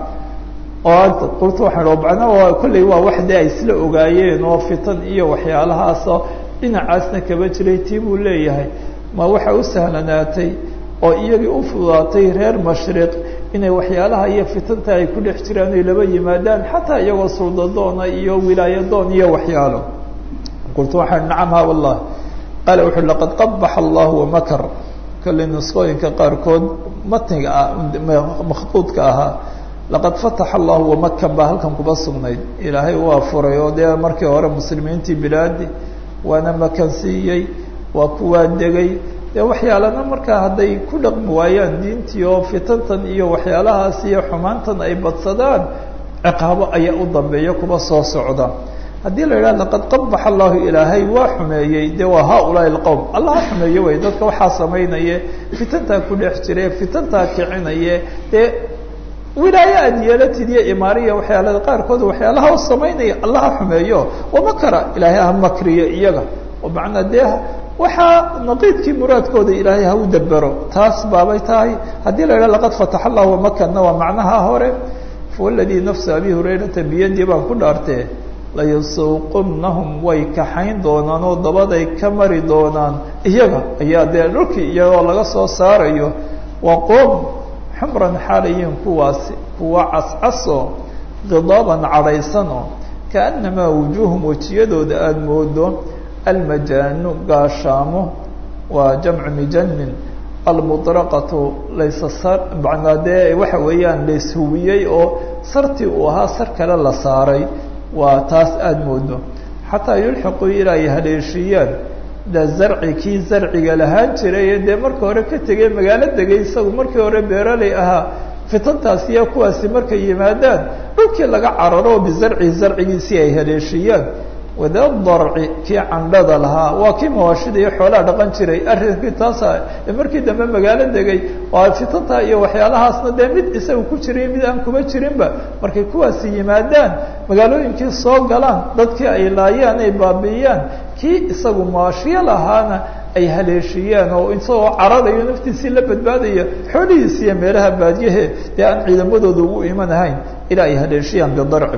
oo qulta waxaan o macnaa kolley waa wax dee ay isla ogaayeen oo fitan iyo waxyaalahaasoo dhinacaasna kaba jiray tii buu leeyahay ma waxa u sahlanaatay oo iyagii u fudaatay reer mashriq inay waxyaalaha iyo fitanta ay ku dhex jiraan oy laba yimaadaan xataa iyagoo suldadoona iyo wilaayadoon iyo waxyaalo qultu waxaan nacam ha wallah qaala wuxu laqad qabax allah wamakar kolley nusqooyinka qaarkood matniga ah makhduudka ahaa laqad fataxa allahu wamakan baa halkan kuba sugnayd ilaahay waa furay oo dee markii hore muslimiintii bilaadi waana makan siiyey waa kuwaa degay dee waxyaalana markaa hadday ku dhaqmi waayaan diintii oo fitantan iyo waxyaalahaas iyo xumaantan ay badsadaan ciqaabo ayaa u dambeeya kuba soo socda haddii la yidhaha laqad qabax allahu ilaahay waa xumeeyey dee waa haaulaai alqowm allah ha xumeeye wey dadka waxaa samaynaye fitantaa ku dhex jire fitantaa kicinaye dee wilaaye aad yeelatid iyo imaariya waxyaalada qaarkood waxyaalaha u samaynaya allah ha xumeeyo wamakara ilaahay ha makriyo iyaga oo macnaa dee waxaa naqiidkii muraadkooda ilaahay ha u dabero taas baabay tahay haddii la yidhaha laqad fataxa allahu wamakanna waa macnaha hore fawaladii nafsa abi hurayrata biyadii baan ku dhaartee layasuuqunahum way kaxayn doonaan oo dabaday ka mari doonaan iyaga ayaa dee dhulkii iyagoo laga soo saarayo waa qoom xumran xaalayiin kuwaasi kuwa cascasoo khidaaban cadhaysanoo kaannamaa wujuuhum wejiyadooda aada moodo almajaanu gaashaamo waa jamcu mijanin almudraqatu laysa sar macnaa dee waxa weeyaan layshuwiyey oo sartii uu ahaa sar kale la saaray waa taas aada moodo xataa yulxiquu ilaa ay haleeshiiyaan da zarci kii zarciga lahaan jiray ee dee marka hore ka tegay magaalo degay isagu markii hore beeraley ahaa fitantaas iyo kuwaasi markay yimaadaan dhulkii laga cararo bizarci zarcigiisii ay haleeshiiyaan wadadarci kii candhada lahaa waa kii mawaashida iyo xoolaha dhaqan jiray arrinkii taasa markii dambe magaalo degay oo fitanta iyo waxyaalahaasna dee mid isaga ku jiray mid aan kuma jirinba markay kuwaasi yimaadaan magaalooyinkii soo galaan dadkii ay laayaan ay baabi'iyaan kii isagu mawaashiyo lahaana ay haleeshiyaan oo isagoo cararayo naftiisii la badbaadaya xoolihiisi iyo meelaha baadyahe dee aan ciidamadooda ugu iman ahayn ilaa ay haleeshiyaan bidarci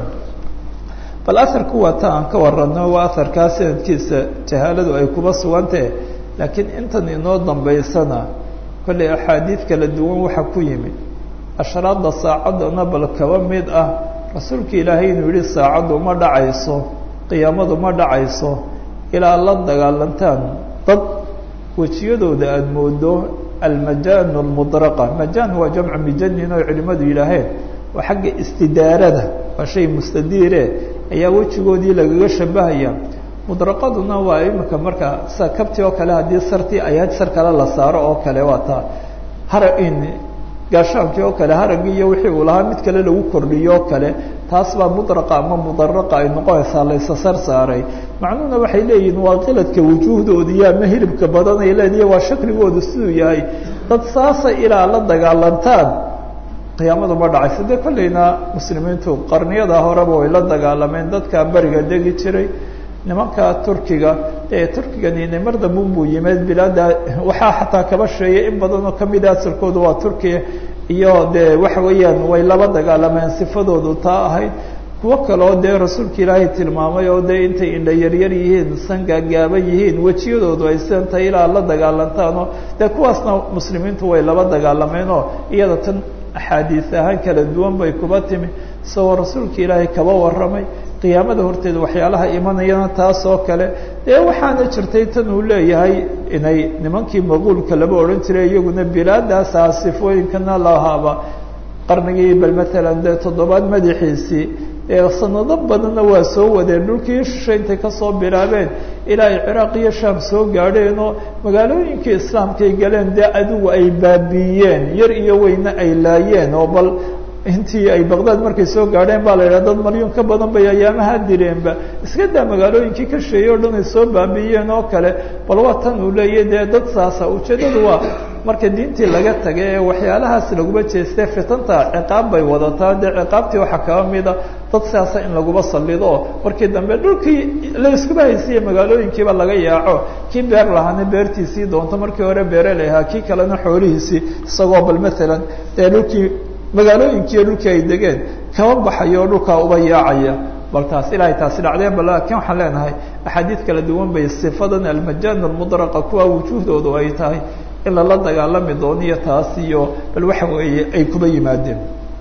bal aharku waa ta aan ka warano waa aharkaa sanadkiisa jahaaladu ay kuba sugantahe laakiin intan inoo dambaysana kollay axaadiid kala duwan waxaa ku yimid ashraada saacaddana bal kaba mid ah rasuulka ilaahay inuu yihi saacaddu ma dhacayso qiyaamadu ma dhacayso ilaa la dagaalantaan dad wejiyadooda aada moodo almajaan almudraqa majaan waa jamcu mijanin oo culimadu yidhaaheen waa xagga istidaarada waa shay mustadiire ayaa wejigoodii lagaga shabahaya mudraqaduna waa imika marka sida kabti oo kale haddii sartii ayaad sar kale la saaro oo kale waa taa hara in gaashaankii oo kale haragii iyo wixii uu lahaa mid kale lagu kordhiyo oo kale taas baa mudraqa ama mudaraqa ay noqonaysaa laysa sar saaray macnuhuna waxay leeyihin waa qiladka wujuuhdooda ama hilibka badan ay leediya waa shakligoodu siduu yahay dad saasa ilaa la dagaalantaan qiyaamadu ma dhacayso dee kollayna muslimiintu qarniyada horeba way la dagaalameen dadka beriga degi jiray nimanka turkiga ee turkigani mar dambe buu yimeed bilaada waxaa xataa kaba sheeyay in badan oo kamida asalkooda waa turkiya iyo dee waxa weeyaan way laba dagaalameen sifadoodu taa ahayd kuwo kaleo dee rasuulka ilaahay tilmaamay oo dee intay indha yaryar yihiin san gaagaaban yihiin wejiyadoodu ay sidan tahay ilaa la dagaalantaanoo dee kuwaasna muslimiintu way laba dagaalameenoo iyada tan axaadiis ahaan kala duwan bay kuba timi isagoo rasuulka ilaahay kaba warramay qiyaamada horteeda waxyaalaha imanayana taas oo kale dee waxaana jirtay tan uu leeyahay inay nimankii maquulka laba odhan jiray iyaguna bilaadaasaa sifooyinkana lahaaba qarnigii bal matalan dee toddobaad madaxiisii ee sanado badanna waa soo wadeen dhulkii shisha intay kasoo bilaabeen ilaa ay ciraaq iyo shaam soo gaadheen oo magaalooyinkii islaamkay galeen dee adigu ay baabiiyeen yar iyo weyne ay laayeen oo bal intii ay baqdaad markay soo gaadheen baa la yidhaha dad malyuun ka badan bay ayaamaha dileenba iska daa magaalooyinkii ka sheeyey o dhan ay soo baabiiyeen oo kale bal waa tan uu leeyahy dee dad saasa ujeeddadu waa marka diintii laga tagay ee waxyaalahaas laguma jeestee fitanta ciqaab bay wadataa dee ciqaabtii waxaa kaba mida dad sidaasa in laguma sallido oo markii dambe dhulkii la iskuba haysiiye magaalooyinkiiba laga yaaco kii beer lahaana beertiisii doonto markii hore beere lahaa kii kalena xoolihiisii isagoo bal matalan dee dhulkii magaalooyinkiiyo dhulkii ay degeen kaba baxayo oo dhulkaa uba yaacaya bal taas ilaahay taasi dhacdeen bal laakiin waxaan leenahay axaadiid kala duwan bay sifadan almajaan almudraqa kuwa wujuuhdoodu ay tahay in lala dagaalami dooniyo taas iyo bal waxa weeye ay kuba yimaadeen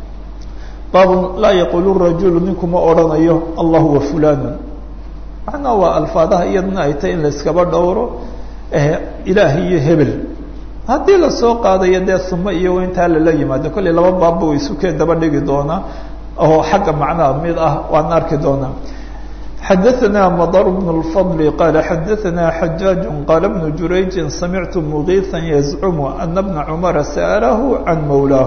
baabun laa yaqulu rajulu ninkuma odhanayo allah wa fulanu macnaa waa alfaadaha iyadana ay tahay in layskaba dhowro ilaah iyo hebel haddii lasoo qaadayo dee sumo iyo intaa lala yimaado kollay laba baabba way isukeen daba dhigi doonaa oo xagga macnaha mid ah waan arki doonaa xadaثna mdr بن الفضل qال xadaثna xajاaج qال بن jurayج samictu مغيثا يزcم أن بنa cمر sأله عan mوlaaه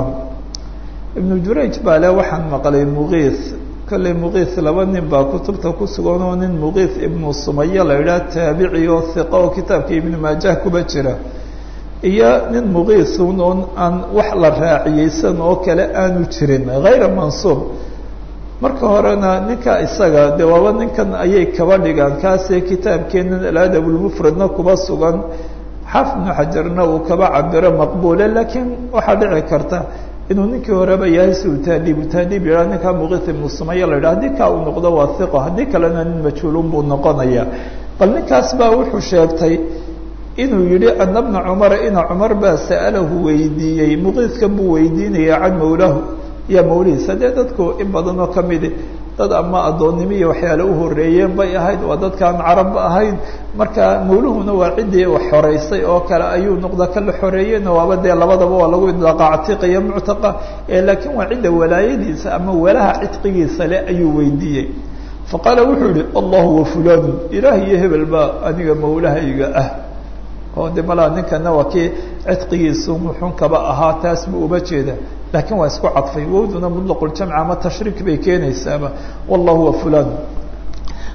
iبن jurayج baa le waxaan maqlay مغيث kollay مغيث laba nin baa kutubta ku sugan oo nin مغيث iبن sumaya la idhaha taabici oo ثiqa oo kitaabka iبن maajah kuba jira iyo nin muqiisun oon aan wax la raaciyeysan oo kale aanu jirin hayra mansuub marka horena ninka isaga dee waaba ninkan ayay kaba dhigaan kaasee kitaabkeenan aladab lmufradna kuba sugan xaafid ibnu xajarna uu kaba cabiro maqbuule laakiin waxaa dhici karta inuu ninkii horeba yahay si uu taadiib taadiib yidhaha ninkaa muqiis ibnu sumaya la yidhaha haddii kaa uu noqdo waa hiqo haddii kalena nin majhuulun buu noqonaya bal ninkaas baa wuxuu sheegtay inuu yihi ana bna cumara ina cumar baa sa'alahu weydiiyey muqiidkan buu weydiinaya can mawlahu iyo mawlihiisa dee dadku in badan oo kamidi dad ama addoonnimo iyo waxyaale u horeeyeen bay ahayd waa dadkaan carabba ahayn marka mawluhuna waa ciddii wax xoreysay oo kale ayuu noqda kala xoreeyena waaba dee labadaba waa lagu idlaaqa catiiqa iyo muctaqa laakiin waa cidda walaayadiisa ama walaha cidqigiisa le ayuu weydiiyey faqaala wuxuu yihi allahu wa fulanu ilaah iyo hebel baa aniga mawlahayga ah oo de malaa ninkana waa kii cidqigiisu muxun kaba ahaa taas buu uba jeeda lakiin waa isku cadfay wowduna muطlaqu ljamc ama tashriik bay keenaysaaba wallahu wa fulan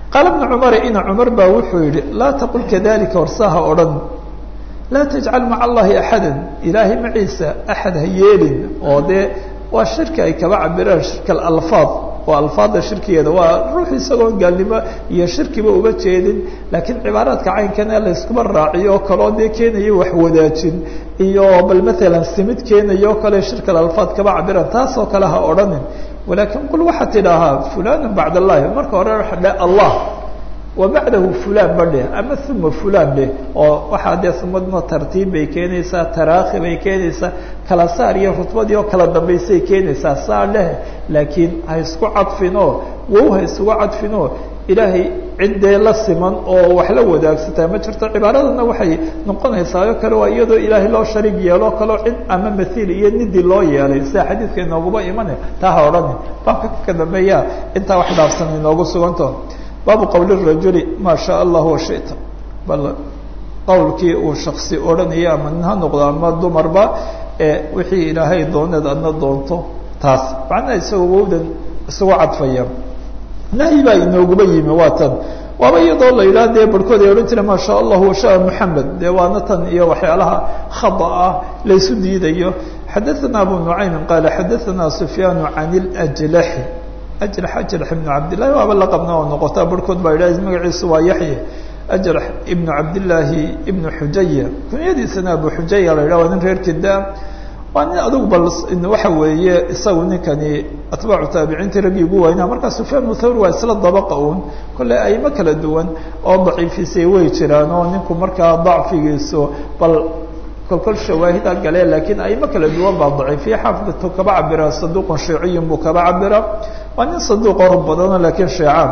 qaala bnu cumar ina cumar baa wuxuu yihi laa taqul kadalika horsaha odhan laa tajcal maca allahi axada ilaahay maciisa axad ha yeelin oo dee waa shirki ay kaba cabiraan shirka alalfaad waa alfaada shirkigeeda waa ruux isagoon gaalnimo iyo shirkiba uba jeedin laakiin cibaaraadka caynkan ee layskuba raaciyo oo kaleo dee keenayo wax wadaajin iyo bal maalan simid keenayo o kale shirka alalfaad kaba cabiraan taasoo kale ha odhanin walaakin qul waxaad tidhaahaa fulanu bacd allahi marka hore waxa dhe allah wa bacdahu fulan ba dheh ama uma fulan dheh oo waxaa dee sumadna tartiib bay keenaysaa taraakhi bay keenaysaa kala saar iyo rutbadii oo kala dambaysay keenaysaa saa dheh laakiin ha isku cadfinoo wow ha isugu cadfinoo ilaahay ciddee la siman oo wax la wadaagsataa ma jirto cibaaradana waxay noqonaysaa oo kale waa iyadoo ilaahay loo shariig yeeloo kaleo cid ama mathiil iyo nidi loo yeelay sida xadiidka inooguba imane taa ha odhani baabka ka dambeeya intaa wax dhaafsan inoogu suganto baabu qowl rajuli maa shaa allah washita bal qowlkii uu shaksi odhanaya ama nin ha noqdo ama dumarba ee wixii ilaahay dooneed adna doonto taas macnaha isagoo wowdan isugu cadfaya nahyi baa inooguba yimi waa tan waaba iyadoo la yidhaha dee barhkood ay odhan jire maa shaa allahu washaa moxamed dee waana tan iyo waxyaalaha khada ah laysu diidayo xadaثana abu nucaymin qaala xadaثana sufyaanu can اljlaxi ajlax ajlax ibnu cabdillahi waaba la qabna oo noqota barhkood baa yidhaha magaciisu waa yaxye ajlax ibnu cabdillaahi ibnu xujaya kunyadiisana abu xujaya la yidhah waa nin reer kida waa nin adugu bal waxa weeye isagu ninkani atbaacu taabiciintii raggii ugu waynaa markaa sufyaan muthawr waa isla dabaqa un kolley aymo kala duwan oo daciifisay way jiraan oo ninku markaa dacfigiisu bal kolkol shawaahida gale laakiin aymo kala duwan baa daciifiya xaafidatu kaba cabira saduuqun shiiciyun buu kaba cabira waa nin saduuq or badano laakiin sheecaan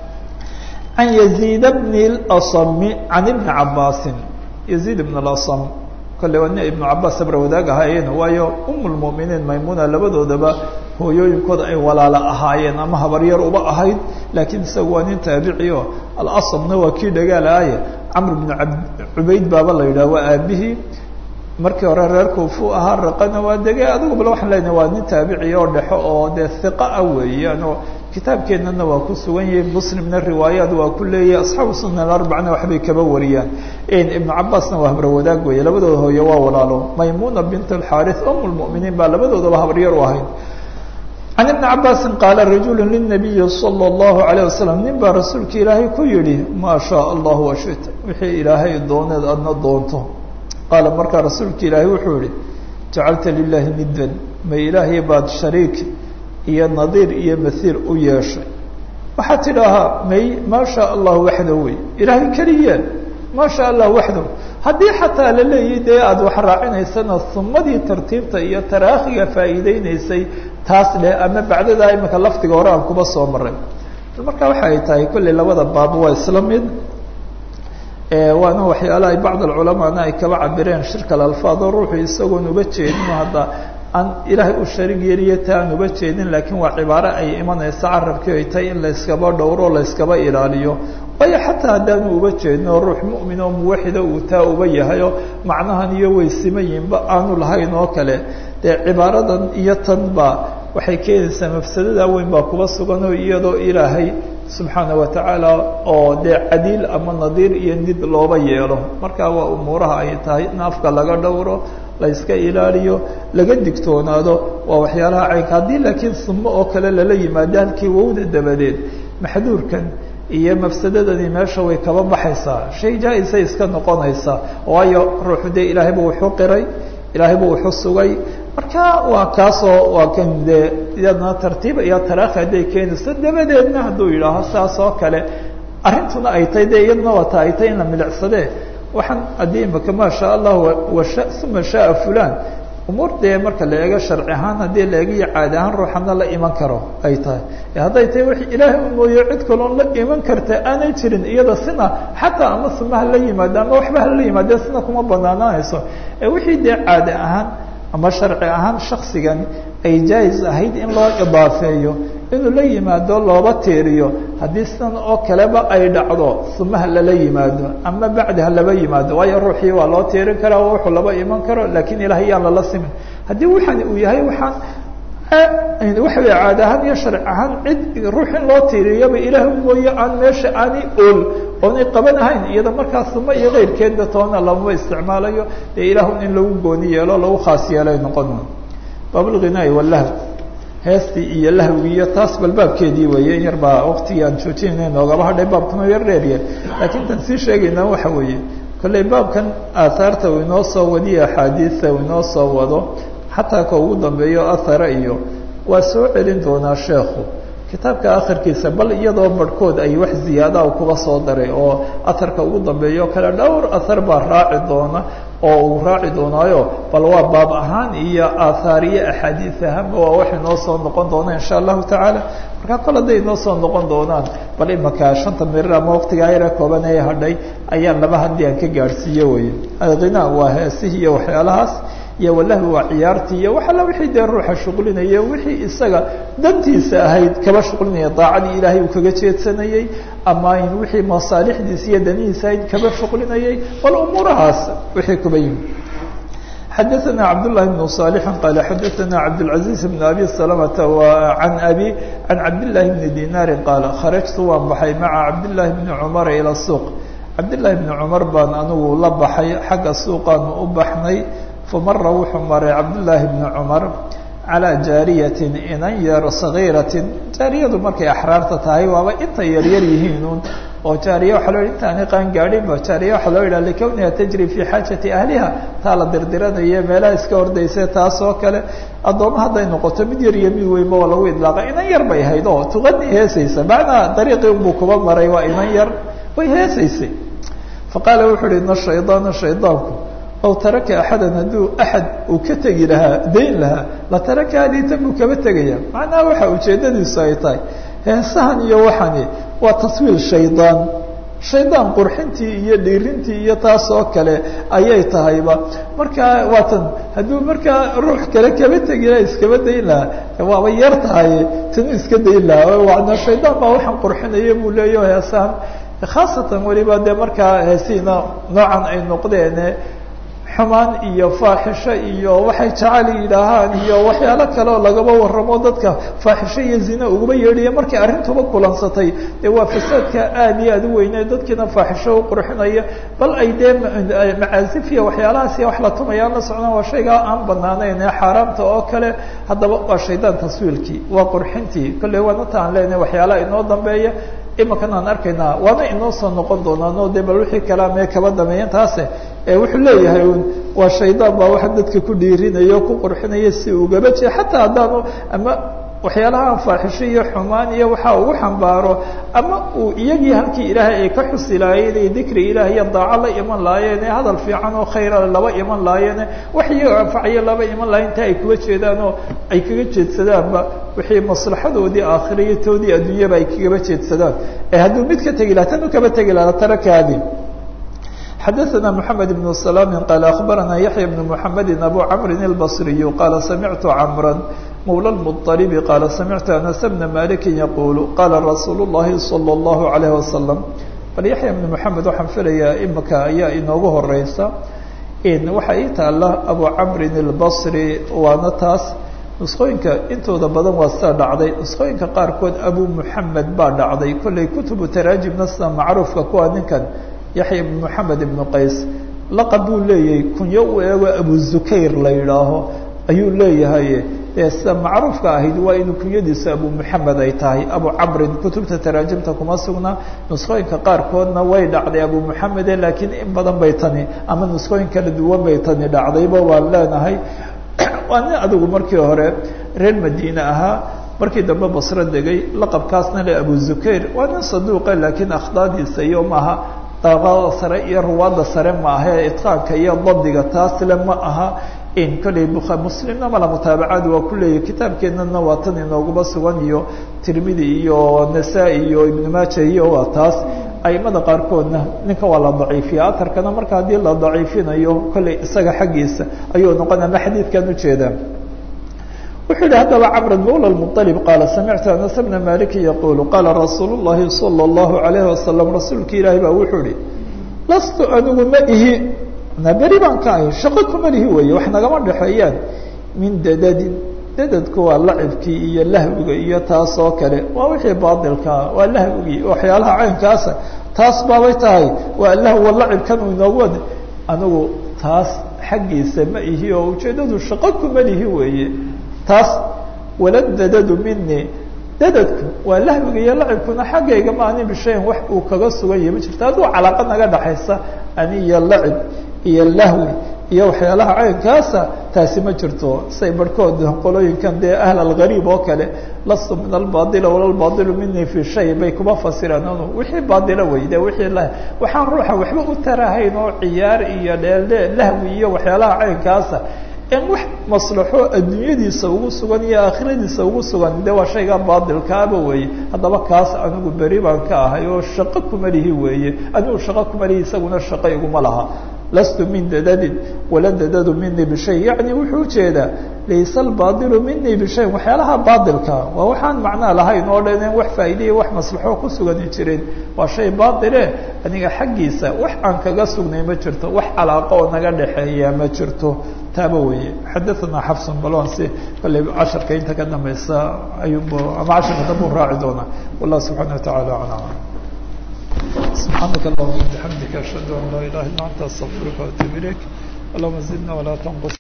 can yaziid bni اlasami can ibni cabaasin yaziid ibn اlasam kolle waa nin ibnu cabaas sabra wadaag ahaayeen waayo um lmuminiin maymuna labadoodaba hooyooyinkooda ay walaalo ahaayeen ama habaryar uba ahayd laakiin isaga waa nin taabici o alasamna waa kii dhagaal ahaye camr bnu cubayd baaba la yidhah waa aabihii markii hore reer kuufu ahaa raqana waa dege adigu bal waxaan leenahay waa nin taabici oo dhexo oo dee hiqa ah weeyaan oo kitaabkeennana waa ku sugan yahay muslimna riwaayaad waa ku leeyahay asxaabu sunan alarbacana waxbay kaba wariyaan ibnu cabaasna waa habro wadaag weeye labadooda hooye waa walaalo maymuna bint alxaarith um lmuminiin baa labadoodaba habaryar u ahayd can ibni cabaasin qaala rajulu linabiyi sala allahu alayh wasalam nin baa rasuulka ilaahay ku yidhi maa shaa allahu washita wixii ilaahay dooneed adna doonto qaala markaa rasuulka ilaahay wuxuu yihi jacalta lilahi nidan ma ilaahay baad shariik iyo nadiir iyo mathiil u yeeshay waxaad tidhaahaa may maa shaa allah waxdahu wey ilaahay keliya maa shaa allah waxdahu haddii xataa la leeyahy dee aada wax raacinaysana sumadii tartiibta iyo taraakhiga faa'iideynaysay taas leh ama bacdadaa imika lafdiga hore aan kuba soo maray marka waxa ay tahay kolley labada baab waa isla mid waana waxyaalaha ay bacd alculamaana ay kaba cabireen shirka alalfaado ruuxu isagoon uba jeedin hadda aan ilaahay u sharig yeliyo ta aan uba jeedin laakiin waa cibaaro ay imanaysa carabkii ay tahay in layskaba dhowro layskaba ilaaliyo waayo xataa haddaanu uba jeedin oo ruux mu'min oo muwaxida uu taa uba yahayo macnahan iyo weysimayinba aanu lahayn oo kale dee cibaaradan iyo tan ba waxay keenaysaa mafsadada weyn baa kuba sugan oo iyadoo ilaahay subxaana watacaala oo dee cadiil ama nadiir iyo nid looba yeelo marka waa umuuraha ay tahay in afka laga dhowro la yska ilaaliyo laga digtoonaado waa waxyaalaha caynka haddii laakiin sumo oo kale lala yimaado halkii wowda dabadeed maxduurkan iyo mafsadadani meesha way kaba baxaysaa shay jaa-isay iska noqonaysaa waayo ruuxu dee ilaahayba wuxuu qiray ilaahayba wuxuu sugay marka waa kaasoo waa kan dee iyadna tartiib iyo taraakhi hadday keenayso dabadeedna hadduu yidhaaho saas oo kale arrintuna ay tahay dee iyadna waata ay tahay in la milicsadee waxaan haddii imaka maa shaa allah washa uma shaaa fulan umuur dee marka la eego sharci ahaan haddii la eegiyo caadi ahaan ruuxana la iman karo ay tahay hadday tahay wix ilaahay u mooyo cid kaloon la iman karta aanay jirin iyada sina xataa ama suma hala yimaado ama waxba hala yimaadee sina kuma banaanaanayso wixii dee caadi ahaan ama sharci ahaan shaksigan ay jaa-is ahayd in loo idaafeeyo inuu la yimaado looba tiiriyo haddii sidan oo kaleba ay dhacdo sumaha lala yimaado ama bacdi ha laba yimaado waayo ruuxii waa loo tiirin karaa wuxuu laba iman karo laakiin ilahay yaan lala simin haddii waxaan uu yahay waxaan waxa wey caad ahaan iyo sharci ahaan cid ruux in loo tiiriyaba ilaah mooye aan meesha aanay ool oonay qabanahayn iyada markaas uma iyo keyrkeedba toona lamaba isticmaalayo dee ilaahun in lagu gooni yeelo lagu khaas yeelay noqon baabulghinaai walahw heestii iyo lahwgi iyo taas bal baabkeedii weeye in yar baa waktigii aan joojinayna noogaba hadhay baabkuna yar dheerya laakiin tan sii sheegaynaa waxa weeye kolley baabkan aathaarta uu inoo soo wadiyo axaadiista uu inoo soo wado xataa ka ugu dambeeyo athara iyo waa soo celin doonaa sheekhu kitaabka akhirkiisa bal iyadoo barhkood ay wax ziyaadaha kuba soo daray oo aharka ugu dambeeyo kale dhowr ahar baa raaci doona oo uu raaci doonaayo bal waa baab ahaan iyo aathaar iyo axaadiis ahaanba waa wax inoo soo noqon doona insha allahu tacaala markaa kol hadday inoo soo noqon doonaan bal imaka shanta mirir ama waqtigaa yara kooban ee hadhay ayaan laba haddii aan ka gaadhsiiyo weye alghinaa waa heesihii iyo waxyaalahaas iyo walahwi waa ciyaartii iyo wax alla wixii dee ruuxa shuqlinaya wixii isaga dantiisa ahayd kaba shuqlinaya daacadii ilaahay uu kaga jeedsanayey ama in wixii masaalixdiisa iyo danihiisa ahayd kaba shuqlinayay bal umuurahaas wixii kuba yimi xadaثna cabdالlahi بن صالح qال xadaثna cabdالعaزيز بن abi سلمة عan abi عan cabdالlahi بن dinاri qاal kharajtu waan baxay maعa cabdالlahi بن cmر ilى الsuuq cabdالlahi بن cmar baan anigu la baxay xagga suuqaanu u baxnay famara wuxuu maray cabdالlahi بن cmar calىa jaariyatin inan yar صagiiratin jaariyadu markay axraarta tahay waaba intay yaryar yihiinun oo jaariya waxaa loo yidhi intaani qaan gaadhinba jaariya waxaa loo yidhaha likowniha tajri fii xaajati ahliha taa la dirdiranayo meelaha iska hordaysa taas oo kale addooma hadday noqoto mid yar iyo mid weynba waa lagu idlaaqa inan yar bay ahayd oo tuqani heesaysa macnaa dariiqii unbuu kuba maray waa inan yar way heesaysay faqaala wuxuu uhi ina shaydaana shaydaanku aw taraka axadan hadduu axad uu ka tegi lahaa dayn lahaa la taraka adiitan buu kaba tegaya macnaha waxa ujeedadiisu ay tahay heesahan iyo waxani waa taswiil shaydaan shaydaan qurxintii iyo dhiirintii iyo taas oo kale ayay tahayba markaa waatan hadduu markaa ruux kale kaba tegi lahaa iskaba dayn lahaa waaba yar tahay tanu iska dayn lahaa wana shaydaan baa waxaan qurxinaya buu leeyaho heesahan khaasatan weliba dee markaa heesiina noocan ay noqdeen xumaan iyo faaxisho iyo waxay jacayl yidhaahaan iyo waxyaalo kale oo lagaba waramo dadka faaxisho iyo zina ugaba yeedhaya markay arrintuba kulansatay dee waa fasaadka aad iyo aad u weyne dadkiina faaxisho u qurxinaya bal ay dee macaasif iyo waxyaalahaas iyo wax la tumayaan la socdaan waa shaygaa aan banaanayn ee xaaraamta oo kale haddaba waa shaydaan taswiilkii waa qurxintii kolley waanata aan leenahay waxyaalaha inoo dambeeya imakan aan arkaynaa waana inoo soo noqon doonaano de bal wixii kalaamee kaba dameeyan taase wuxuu leeyahay un waa shaydaan baa waxa dadka ku dhiirinaya ku qurxinaya si ugaba jee xataa haddaanu ama waxyaalaha aan faaxisho iyo xumaan iyo waxa ugu xambaaro ama uu iyagii halkii ilaahay ay ka xusi lahaayeen iyo dikri ilaah iyo daaco la iman laayeene hadal fiican oo khayra laba iman laayeene wax iyago anfacayo laba iman lahayen inta ay kuga jeedaan oo ay kaga jeedsadaanba wixii maslaxadoodii aakhira iyo toodii adduunyaba ay kagaba jeedsadaan ee hadduu mid ka tegi laha tan u kaba tegi laha tarakaadi xadaثna mحamed بن سلام qال أخbarana yaحyى بن محamedi أbو cمri البصري qala samictu cمrا mولى المطلب qala samictu أنس بna maliki yqul qala rasuul الlahi صلى الlaه عليه وasلم bal yaحyى بن محamed waxaan filayaa imika ayaa inoogu horeysa waxa ii taala abu cمri البصري waana taas نusqooyinka intooda badan waa sida dhacday نusqooyinka qaarkood abu محamed baa dhacday kolley kutubu taraajimna sida macruufka kuwa ninkan yaxya ibn moxamed ibnu qays laqab buu leeyahay kunyo u eego abu zukayr la yidhaaho ayuu leeyahay ee sida macruufka ahayd waa inuu kunyadiisa abu moxamed ay tahay abu camrin kutubta taraajimta kuma sugna nusqooyinka qaarkoodna way dhacday abu moxamede laakiin in badan bay tani ama nusqooyin kala duwan bay tani dhacdayba waan leenahay waa nin adigu markii hore reer madiine ahaa markii dambe basro degay laqabkaasna le abu zukayr waa nin saduuqa laakiin akhdaadiisa iyo maaha daaqada sare iyo ruwaadda sare ma aha ee itqaanka iyo dabdiga taasle ma aha in kolley bua muslimna mala mutaabacaad waa ku leeyahy kitaabkeennana waa tan inoogaba sugan iyo tirmidi iyo nasaa-i iyo ibnu maaja iyo waa taas aimada qaarkoodna ninka waa la daciifiya atarkana marka haddii la daciifinayo kolley isaga xaggiisa ayuu noqon ama xadiidkan ujeedaa wuxuu yihi haddaba cmr mawlى المطلب qaala samictu anas bna maliki yaqulu qaala rasuul الlahi salى الlahu عalayه wasalam rasuulka ilaahi baa wuxuu ihi lastu anigu ma ihi na beri baan ka ahay shaqo kuma lihi weeye wax nagama dhexeeyaan min dadadin dadadku waa lacibkii iyo lahwiga iyo taas oo kale waa wixii baatilkaa waa lahwigii waxyaalaha caynkaasa taas baabay tahay waa lahwa lacibkan uu inoogu wada anigu taas xaggiisa ma ihi oo ujeeddadu shaqo kuma lihi weeye taas wala dadadu mini dadadku waa lahwiga iyo lacibkuna xaggayga ma ani bishayin wax uu kaga sugan yahay ma jirto hadduu calaaqa naga dhaxaysa ani iyo lacib iyo lahwi iyo waxyaalaha caynkaasa taasi ma jirto say barhkood qolooyinkan dee ahl algariib oo kale lastu min albadila wala lbadilu mini fi shay bay kuma fasireen anu wixii baadila weyde wixii la waxaan ruuxa waxba u tarahayn oo ciyaar iyo dheeldhe lahwi iyo waxyaalaha caynkaasa in wax maslaxo adduunyadiisa ugu sugan iyo aakhiradiisa ugu sugan de waa shayga baadilkaaba weeye haddaba kaas anigu beri baan ka ahay oo shaqo kuma lihi weeye anigu shaqo kuma lihi isaguna shaqo iguma laha lastu min dadadin wala dadadu mini bishay yani wuxuu ujeedaa laysa albadilu mini bishayin waxyaalaha baadilka waa waxaan macnaa lahayn oo dhan in wax faa'iidaya wax maslaxo ku sugani jirin waa shay baatile aniga xaggiisa wax aan kaga sugnay ma jirto wax calaaqo oo naga dhexeeya ma jirto taaba weeye xadaثana xafsun balon si kolley casharka inta ka dambaysa ayuunbu ama casharka dambu raaci doona wallah subxaana wataعala aclam سبحانك اللهم وبحمدك أشهد أن لا إله إلا أنت أستغفرك وأتوب إليك اللهم زدنا ولا تنقص